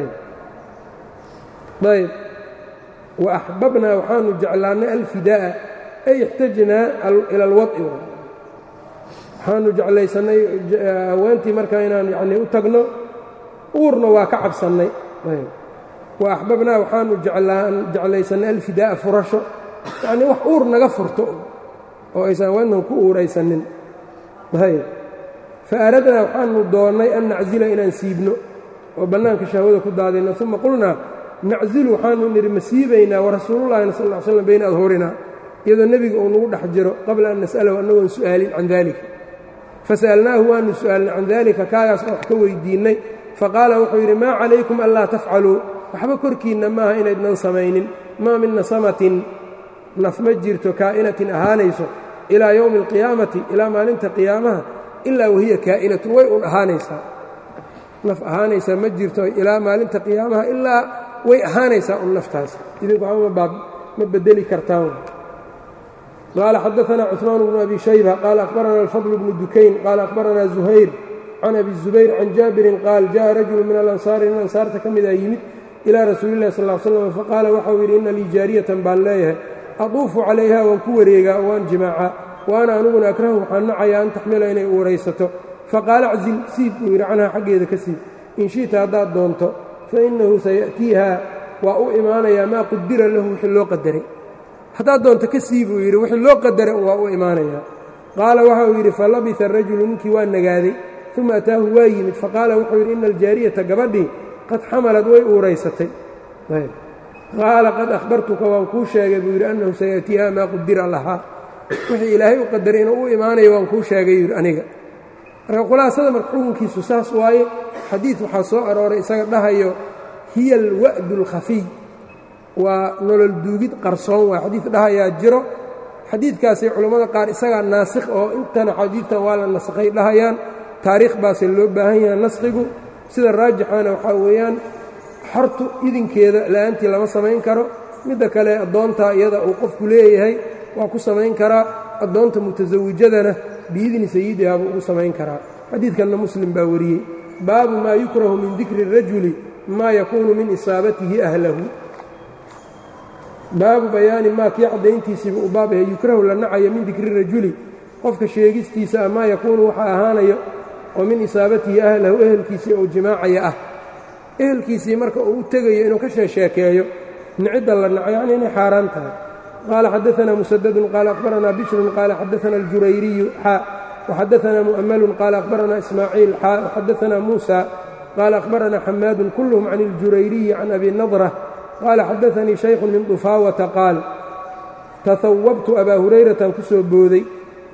ayb wa axbabnaa waxaanu jeclaannay alfidaa'a ay ixtajnaa ila alwad'i waxaanu jeclaysannay haweentii markaa inaan yanii u tagno uurna waa ka cabsannay wa axbabnaa waxaanu jeclaysannay alfidaa'a furasho yacnii wax uur naga furto oo aysan haweentan ku uuraysanin ayb fa aradnaa waxaanu doonnay an naczila inaan siibno oo bannaanka shahwada ku daadayno uma qulnaa naczilu waxaanu nidhi ma siibaynaa warasuulullahina sal ll slam bayna adhurinaa iyadoo nebiga uu nagu dhex jiro qabla an nas'alahu annagoon su'aalin can daalika fasa'alnaahu waanu su'aalnay can daalika kaagaas oo wax ka weydiinnay faqaala wuxuu yidhi maa calaykum anlaa tafcaluu waxba korkiinna maaha inaydnan samaynin maa min nasamatin naf ma jirto kaa'inatin ahaanayso ilaa yowmi alqiyaamati ilaa maalinta qiyaamaha ilaa wahiya kaa'inatun way un ahaanaysaa naf ahaanaysaa ma jirto ilaa maalinta qiyaamaha ilaa way ahaanaysaa un naftaas idinku waxba ma bedeli kartaan qaala xadaanaa cuثmaan bnu abi shayba qaala akhbaranaa alfadl bnu dukayn qaala akhbaranaa zuhayr can abi zubayr can jaabirin qaal jaءa rajulu min alansaari nin ansaarta ka mida yimid ilaa rasuuli illahi sal slam faqaala waxau yidhi ina lii jaariyatan baan leeyahay aduufu calayha waan ku wareegaa oo waan jimaacaa wa ana aniguna akrahu waxaan nacayaa an taxmila inay uuraysato faqaala aczil siib buu yidhi canhaa xaggeeda ka siib in shi'ta haddaad doonto fainnahu saya'tiiha waa u imaanayaa maa qudira lahu wixii loo qadaray haddaad doonto ka sii buu yidhi wixii loo qadaray waa u imaanayaa qaala waxa uu yidhi falabisa arajulu ninkii waa nagaaday uma ataahu waa yimid faqaala wuxuu yidhi ina aljaariyata gabadhii qad xamalad way uuraysatay qaala qad akhbartuka waan kuu sheegay buu yidhi annahu saya'tiiha maa qudira lahaa wixii ilaahay u qadaray inuu u imaanayo waan kuu sheegay yidhi aniga marka khulaasada marka xukunkiisu saas waaye xadiid waxaa soo arooray isaga dhahayo hiya alwa'du alkhafiy waa nolol duugid qarsoon waay xadiid dhahayaa jiro xadiidkaasi culammada qaar isagaa naasikh oo intana xadiidtan waa la naskhay dhahayaan taariikh baase loo baahan yaha naskhigu sida raajixana waxaa weeyaan xortu idinkeeda la'aantii lama samayn karo midda kale addoontaa iyada uu qofku leeyahay waa ku samayn karaa addoonta mutasawijadana biidni sayidihaabuu ugu samayn karaa xadiidkanna muslim baa wariyey baabu maa yukrahu min dikri الrajuli maa yakuunu min isaabatihi ahlahu baabu bayaani maa kii caddayntiisiiba uu baab yahay yukrahu la nacayo min dikri rajuli qofka sheegistiisa ah maa yakuunu waxa ahaanayo oo min isaabatihi ahlahu ehelkiisii ou jimaacaya ah ehelkiisii marka uu u tegayo inuu ka sheesheekeeyo nicidda la naco yacni inay xaaraan tahay qaala xadaanaa musadadun qaala akhbaranaa bishrun qaala xadaana aljurayriyu xaa waxadaanaa mu'amalun qaala akhbaranaa ismaaciil xaa waxadaanaa muusa qaala akhbaranaa xamaadun kulluhum can اljurayriyi can abi nadra qaala xadaanii shaykhun min dufaawata qaal tahawabtu abaa hurayratan ku soo booday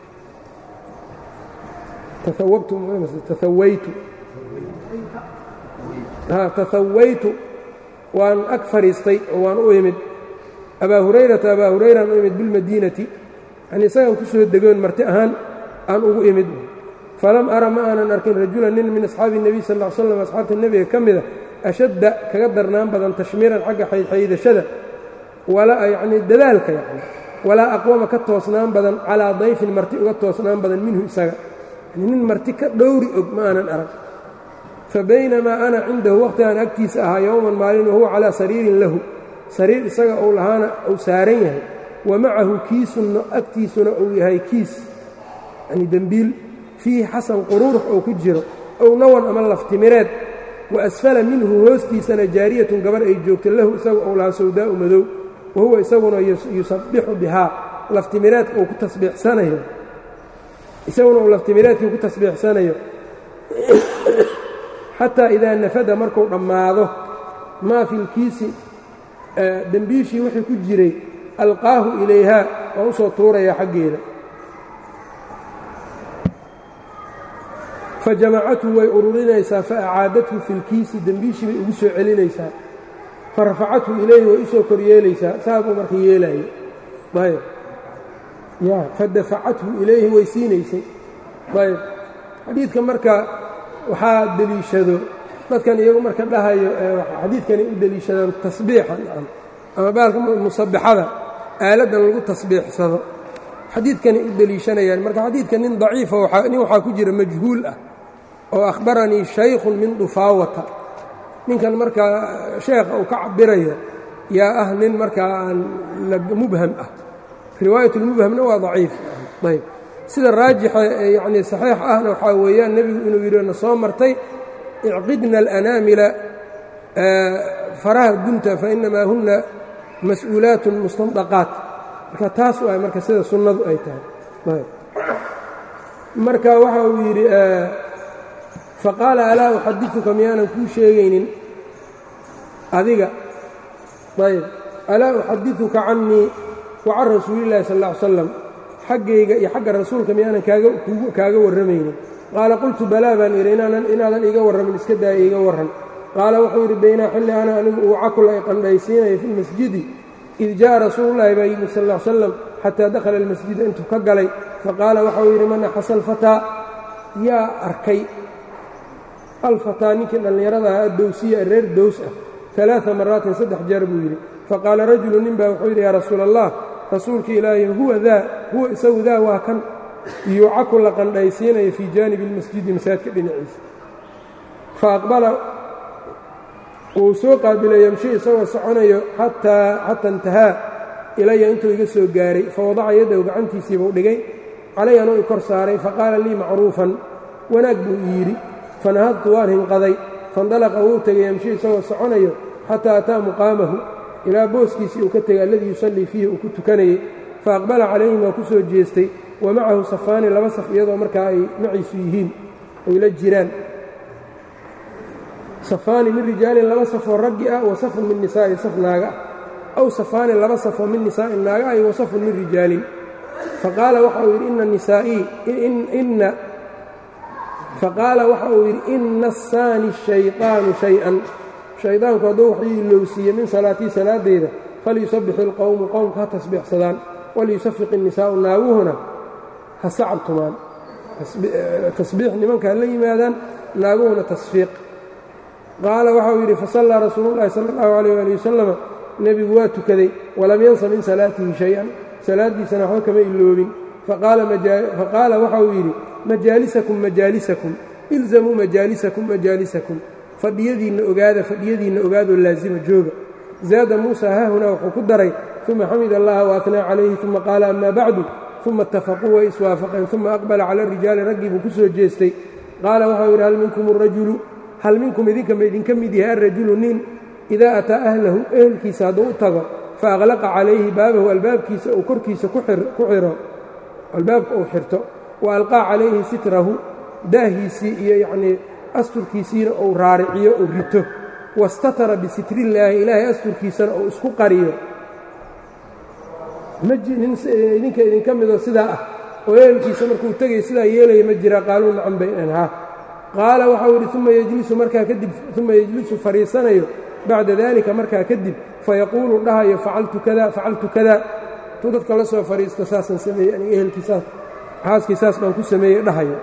tahawaytu waan ag fadhiistay oo waan u imid abaa hurayrata abaa hurayraan u imid bilmadiinati yani isagaan ku soo degoon marti ahaan aan ugu imid falam ara ma aanan arkin rajulan nin min asxaabi nebiy sal ll slam asxaabta nebiga ka mida ashadda kaga darnaan badan tashmiiran xagga xaydxaydashada yanii dadaalka yani walaa aqwama ka toosnaan badan calaa dayfin marti uga toosnaan badan minhu isaga nin marti ka dhowri og ma aanan arag fa baynamaa ana cindahu wakhtigaan agtiisa ahaa yowman maalin wahuwa calaa sariirin lahu sariir isaga uu lahaana uu saaran yahay wa macahu kiisunna agtiisuna uu yahay kiis yani dembiil fiihi xasan quruurux oo ku jiro ow nawan ama laftimireed wa asfala minhu hoostiisana jaariyatun gabar ay joogto lahu isagu ou lahaa sawdaa'u madow wa huwa isaguna yusabbixu bihaa laftimireedka uu ku tasbiixsanayo isaguna uu laftimireedkii ku tasbiixsanayo xataa idaa nafada markuu dhammaado maa fi lkiisi dembiishii wixii ku jiray alqaahu ilayhaa waa u soo tuuraya xaggeeda fajamacathu way ururinaysaa faacaadathu fi lkiisi dembiishii bay ugu soo celinaysaa farafacathu ilayhi way u soo koryeelaysaa saa buu marka yeelaayey ayb ya fadafacathu ilayhi way siinaysay ayb xadiidka marka waxaa deliishado dadkan iyagu marka dhahayo xadiidkani u deliishadaan tasbiixan ama baalka musabbixada aaladdan lagu tasbiixsado xadiidkani u deliishanayaan marka xadiidka nin daciifa nin waxaa ku jira majhuul ah oo akhbaranii shaykhun min dufaawata ninkan markaa sheekha uu ka cabirayo yaa ah nin markaa aan mubham ah riwaayatulmubhamna waa daciif ayb sida raajixa yacnii saxiix ahna waxaa weeyaan nebigu inuu yidhi na soo martay icqidna alanaamila faraha gunta fa inamaa hunna mas-uulaatun mustandaqaat marka taas waay marka sida sunnadu ay tahay marka waxa uu yidhi faqaala alaa uxadiثuka miyaanan kuu sheegaynin adiga ayb alaa uxadiثuka cannii wa can rasuulillahi sal ا ly slam xaggayga iyo xagga rasuulka miyaanan kaaga warramaynin qaala qultu balaa baan idhi inaadan iiga warramin iska daaya iiga warran qaala wuxuu yidhi baynaa xilli ana anigu uu cakul ay qandhaysiinayo fi lmasjidi id jaءa rasuulullahi baa yimid sal ا slam xataa dakhala almasjida intuu ka galay faqaala waxau yidhi man axasa alfataa yaa arkay alfataa ninkii dhallinyarada ahaa dowsiya reer dows ah alaaثa maraatin saddex jeer buu yidhi faqaala rajulu nin baa wuxuu yidhi yaa rasuula allah rasuulka ilaahay huwa daa huwa isagu daa waa kan yuucaku la qandhaysiinayo fii jaanibi اlmasjidi masaajidka dhinaciisa faaqbala wuu soo qaabilay yamshi isagoo soconayo xataa intahaa ilaya intuu iga soo gaaray fawadaca yaddahu gacantiisiibuu dhigay calay anuu i kor saaray faqaala lii macruufan wanaag buu i yidhi fanahadtu waan hinqaday faindalaqa wuu tegay yamshi isagoo soconayo xataa ataa muqaamahu ilaa booskiisii uu ka tegay alladii yusallii fiihi uu ku tukanayey faaqbala calayhim waa ku soo jeestay wa macahu safaani laba saf iyadoo markaa ay maciisu yihiin ay la jiraan safaani min rijaalin laba safoo raggi ah wa safun min nisaa'in saf naaga ah aw safaani laba safoo min nisaa'in naaga ah wa safun min rijaalin faqaala waxa uu yidhi ina nisaa'ii inna faqaala waxa uu yidhi ina asaani shayطaanu shay-an shaydaanku hadduu wax ii ilowsiiye min salaatii salaadeyda falyusabbix ilqowmu qowmka ha tasbiixsadaan waliyusafiq الnisaa'u naaguhuna ha sacabtumaan tasbiix nimanka ha la yimaadaan naaguhuna tasfiiq qaala waxa uu yidhi fasallaa rasuulu llahi sala allahu alayh ali wasalama nebigu waa tukaday walam yansa min salaatihi shay-an salaaddiisana waxba kama iloobin faqaala waxa uu yidhi majaalisakum majaalisakum ilzamuu majaalisakum majaalisakum fadhiyadiinna ogaada fadhiyadiinna ogaadoo laasima jooga zaada muusa haahunaa wuxuu ku daray uma xamid allaha waatnaa calayhi uma qaala amaa bacdu uma itafaquu way iswaafaqeen uma aqbala cala rijaali raggii buu ku soo jeestay qaala waxau yidhi hal minkum arajulu hal minkum idinka ma idinka mid yahay alrajulu nin idaa ataa ahlahu ehelkiisa hadduu u tago fa aqlaqa calayhi baabahu albaabkiisa uu korkiisa ku xiro albaabka uu xirto wa alqaa calayhi sitrahu daahiisii iyo yacnii asturkiisiina uu raariciyo uu rito wastatara bisitrillaahi ilaahay asturkiisana uu isku qariyo idinka idinka midoo sidaa ah oo ehelkiisa markuu tegay sidaa yeelaya ma jira qaaluu nacan bay dheen haa qaala waxau yidhi uma yejlisu markaa kadib uma yejlisu fadhiisanayo bacda daalika markaa kadib fayaquulu dhahayo facaltu kada facaltu kada tuu dadka la soo fadhiisto saasaan sameeyey aniga ehelkiisaas xaaskii saas baan ku sameeyey dhahayo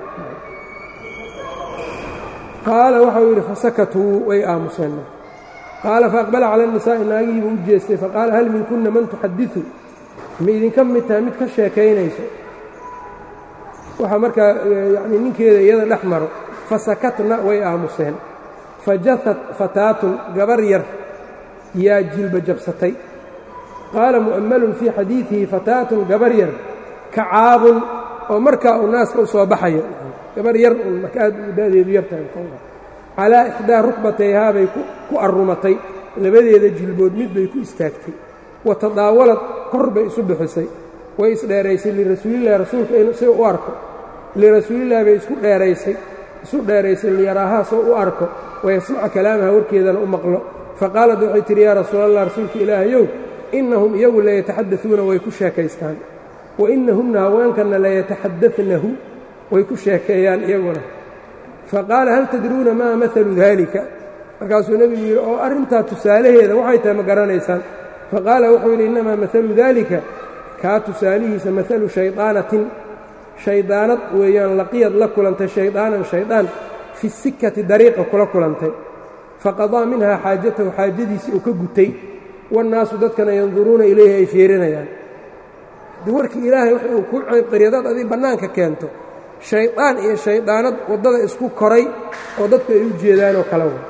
qaala waxau yidhi fasakatuu way aamuseen qaala faaqbala cala الnisaa'i naagihiibuu u jeestay faqaala hal minkunna man tuxadiثu ma idinka mid tahay mid ka sheekaynayso waxaa markaa yanii ninkeeda iyada dhex maro fasakatna way aamuseen fajahad fataatun gabar yar yaa jilba jabsatay qaala mu'ammalun fii xadiidihi fataatun gabar yar kacaabun oo markaa uu naaska u soo baxayo gabar yar un marka aad u da'deedu yartahay calaa ixdaa rukbatayhaa bay ku arrumatay labadeeda jilbood mid bay ku istaagtay wa tadaawalad kor bay isu bixisay way isdheeraysay lirasuulillahi rasuulka in si u arko lirasuulillahi bay isku dheeraysay isu dheeraysay liyaraahaa soo u arko wayasmaca kalaamaha warkeedana u maqlo faqaalad waxay tidhi yaa rasuulallah rasuulka ilaahayow innahum iyagu layataxadauuna way ku sheekaystaan wa innahumna haweenkanna layataxadanahu way ku sheekeeyaan iyaguna faqaala hal tadruuna maa maalu daalika markaasuu nebigu yidhi oo arrintaa tusaalaheeda waxay tahay ma garanaysaan faqaala wuxuu yidhi innamaa maalu daalika kaa tusaalihiisa maalu shaydaanatin shaydaanad weeyaan laqiyad la kulantay shaydaanan shaydaan fi sikati dariiqa kula kulantay faqadaa minhaa xaajatahu xaajadiisii uu ka gutay wannaasu dadkana yanduruuna ilayhi ay fiirinayaan haddii warkii ilaahay wax uu ku ceybqaryadaad adig bannaanka keento shaydaan iyo shaydaanad waddada isku koray oo dadku ay u jeedaanoo kala wa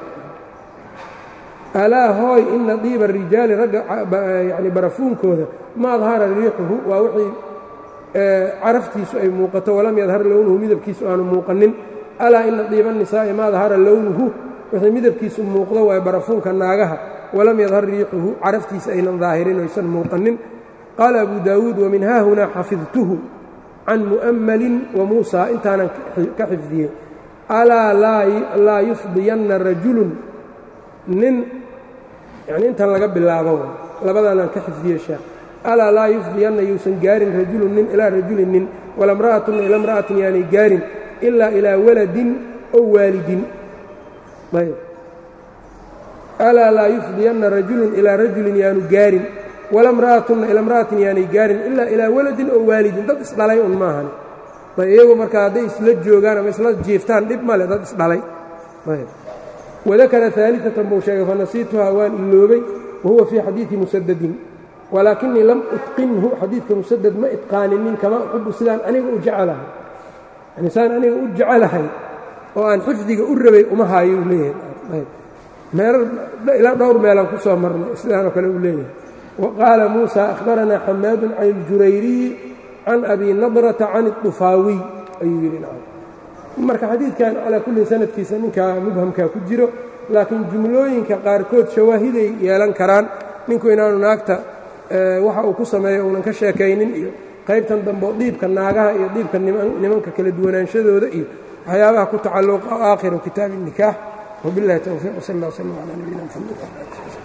alaa hooy ina diiba rijaali ragga yacni barafuunkooda ma adhara riixuhu waa wixii caraftiisu ay muuqato walam yadhar lownuhu midabkiisu aanu muuqanin alaa ina diiba nisaa'i ma adhara lownuhu wixii midabkiisu muuqdo waay barafuunka naagaha walam yadhar riixuhu caraftiisa aynan daahirin oysan muuqanin qaala abu daawuud wamin haahunaa xafidtuhu can mu'ammalin wa muusaa intaanan ka xifdiyey alaa laa yufdiyanna rajulun nin yanii intan laga bilaabo labadaanaan ka xifdiye sheekh alaa laa yufdiyanna yuusan gaarin rajulun nin ilaa rajulin nin walamra'atunna ila mra'atin yaanay gaarin ilaa ilaa waladin ow waalidin ayb alaa laa yufdiyanna rajulun ilaa rajulin yaanu gaarin walamra'atunna ila mra'atin yaanay gaarin ilaa ilaa waladin oo waalidin dad isdhalay un maahan ayb iyagu markaa hadday isla joogaan ama isla jiiftaan dhib male dad isdhalay ayb wadakara aalidatan buu sheegay fanasiituhaa waan iloobay wahuwa fii xadiidi musadadin walaakinii lam utqinhu xadiidka musadad ma itqaaninin kama uxibu sidaan aniga u jecelahay yani saan aniga u jecelahay oo aan xifdiga u rabay uma haayo u leeyahay meelar ilaa dhowr meelaan ku soo marnay sidaanoo kale uu leeyahay wa qaala muusa akhbaranaa xamaadun can iljurayriyi can abi nadrata can idufaawiy ayuu yidhi marka xadiidkan calaa kullin sanadkiisa ninkaa mubhamkaa ku jiro laakiin jumlooyinka qaarkood shawaahiday yeelan karaan ninku inaanu naagta waxa uu ku sameeyo uunan ka sheekaynin iyo qaybtan dambe oo dhiibka naagaha iyo dhiibka nimanka kala duwanaanshadooda iyo waxyaabaha ku tacalluqa aakhiru kitaabi الnikaax wbiاllahi towfiiq wsal اllah wslm calى nabiyina mxamed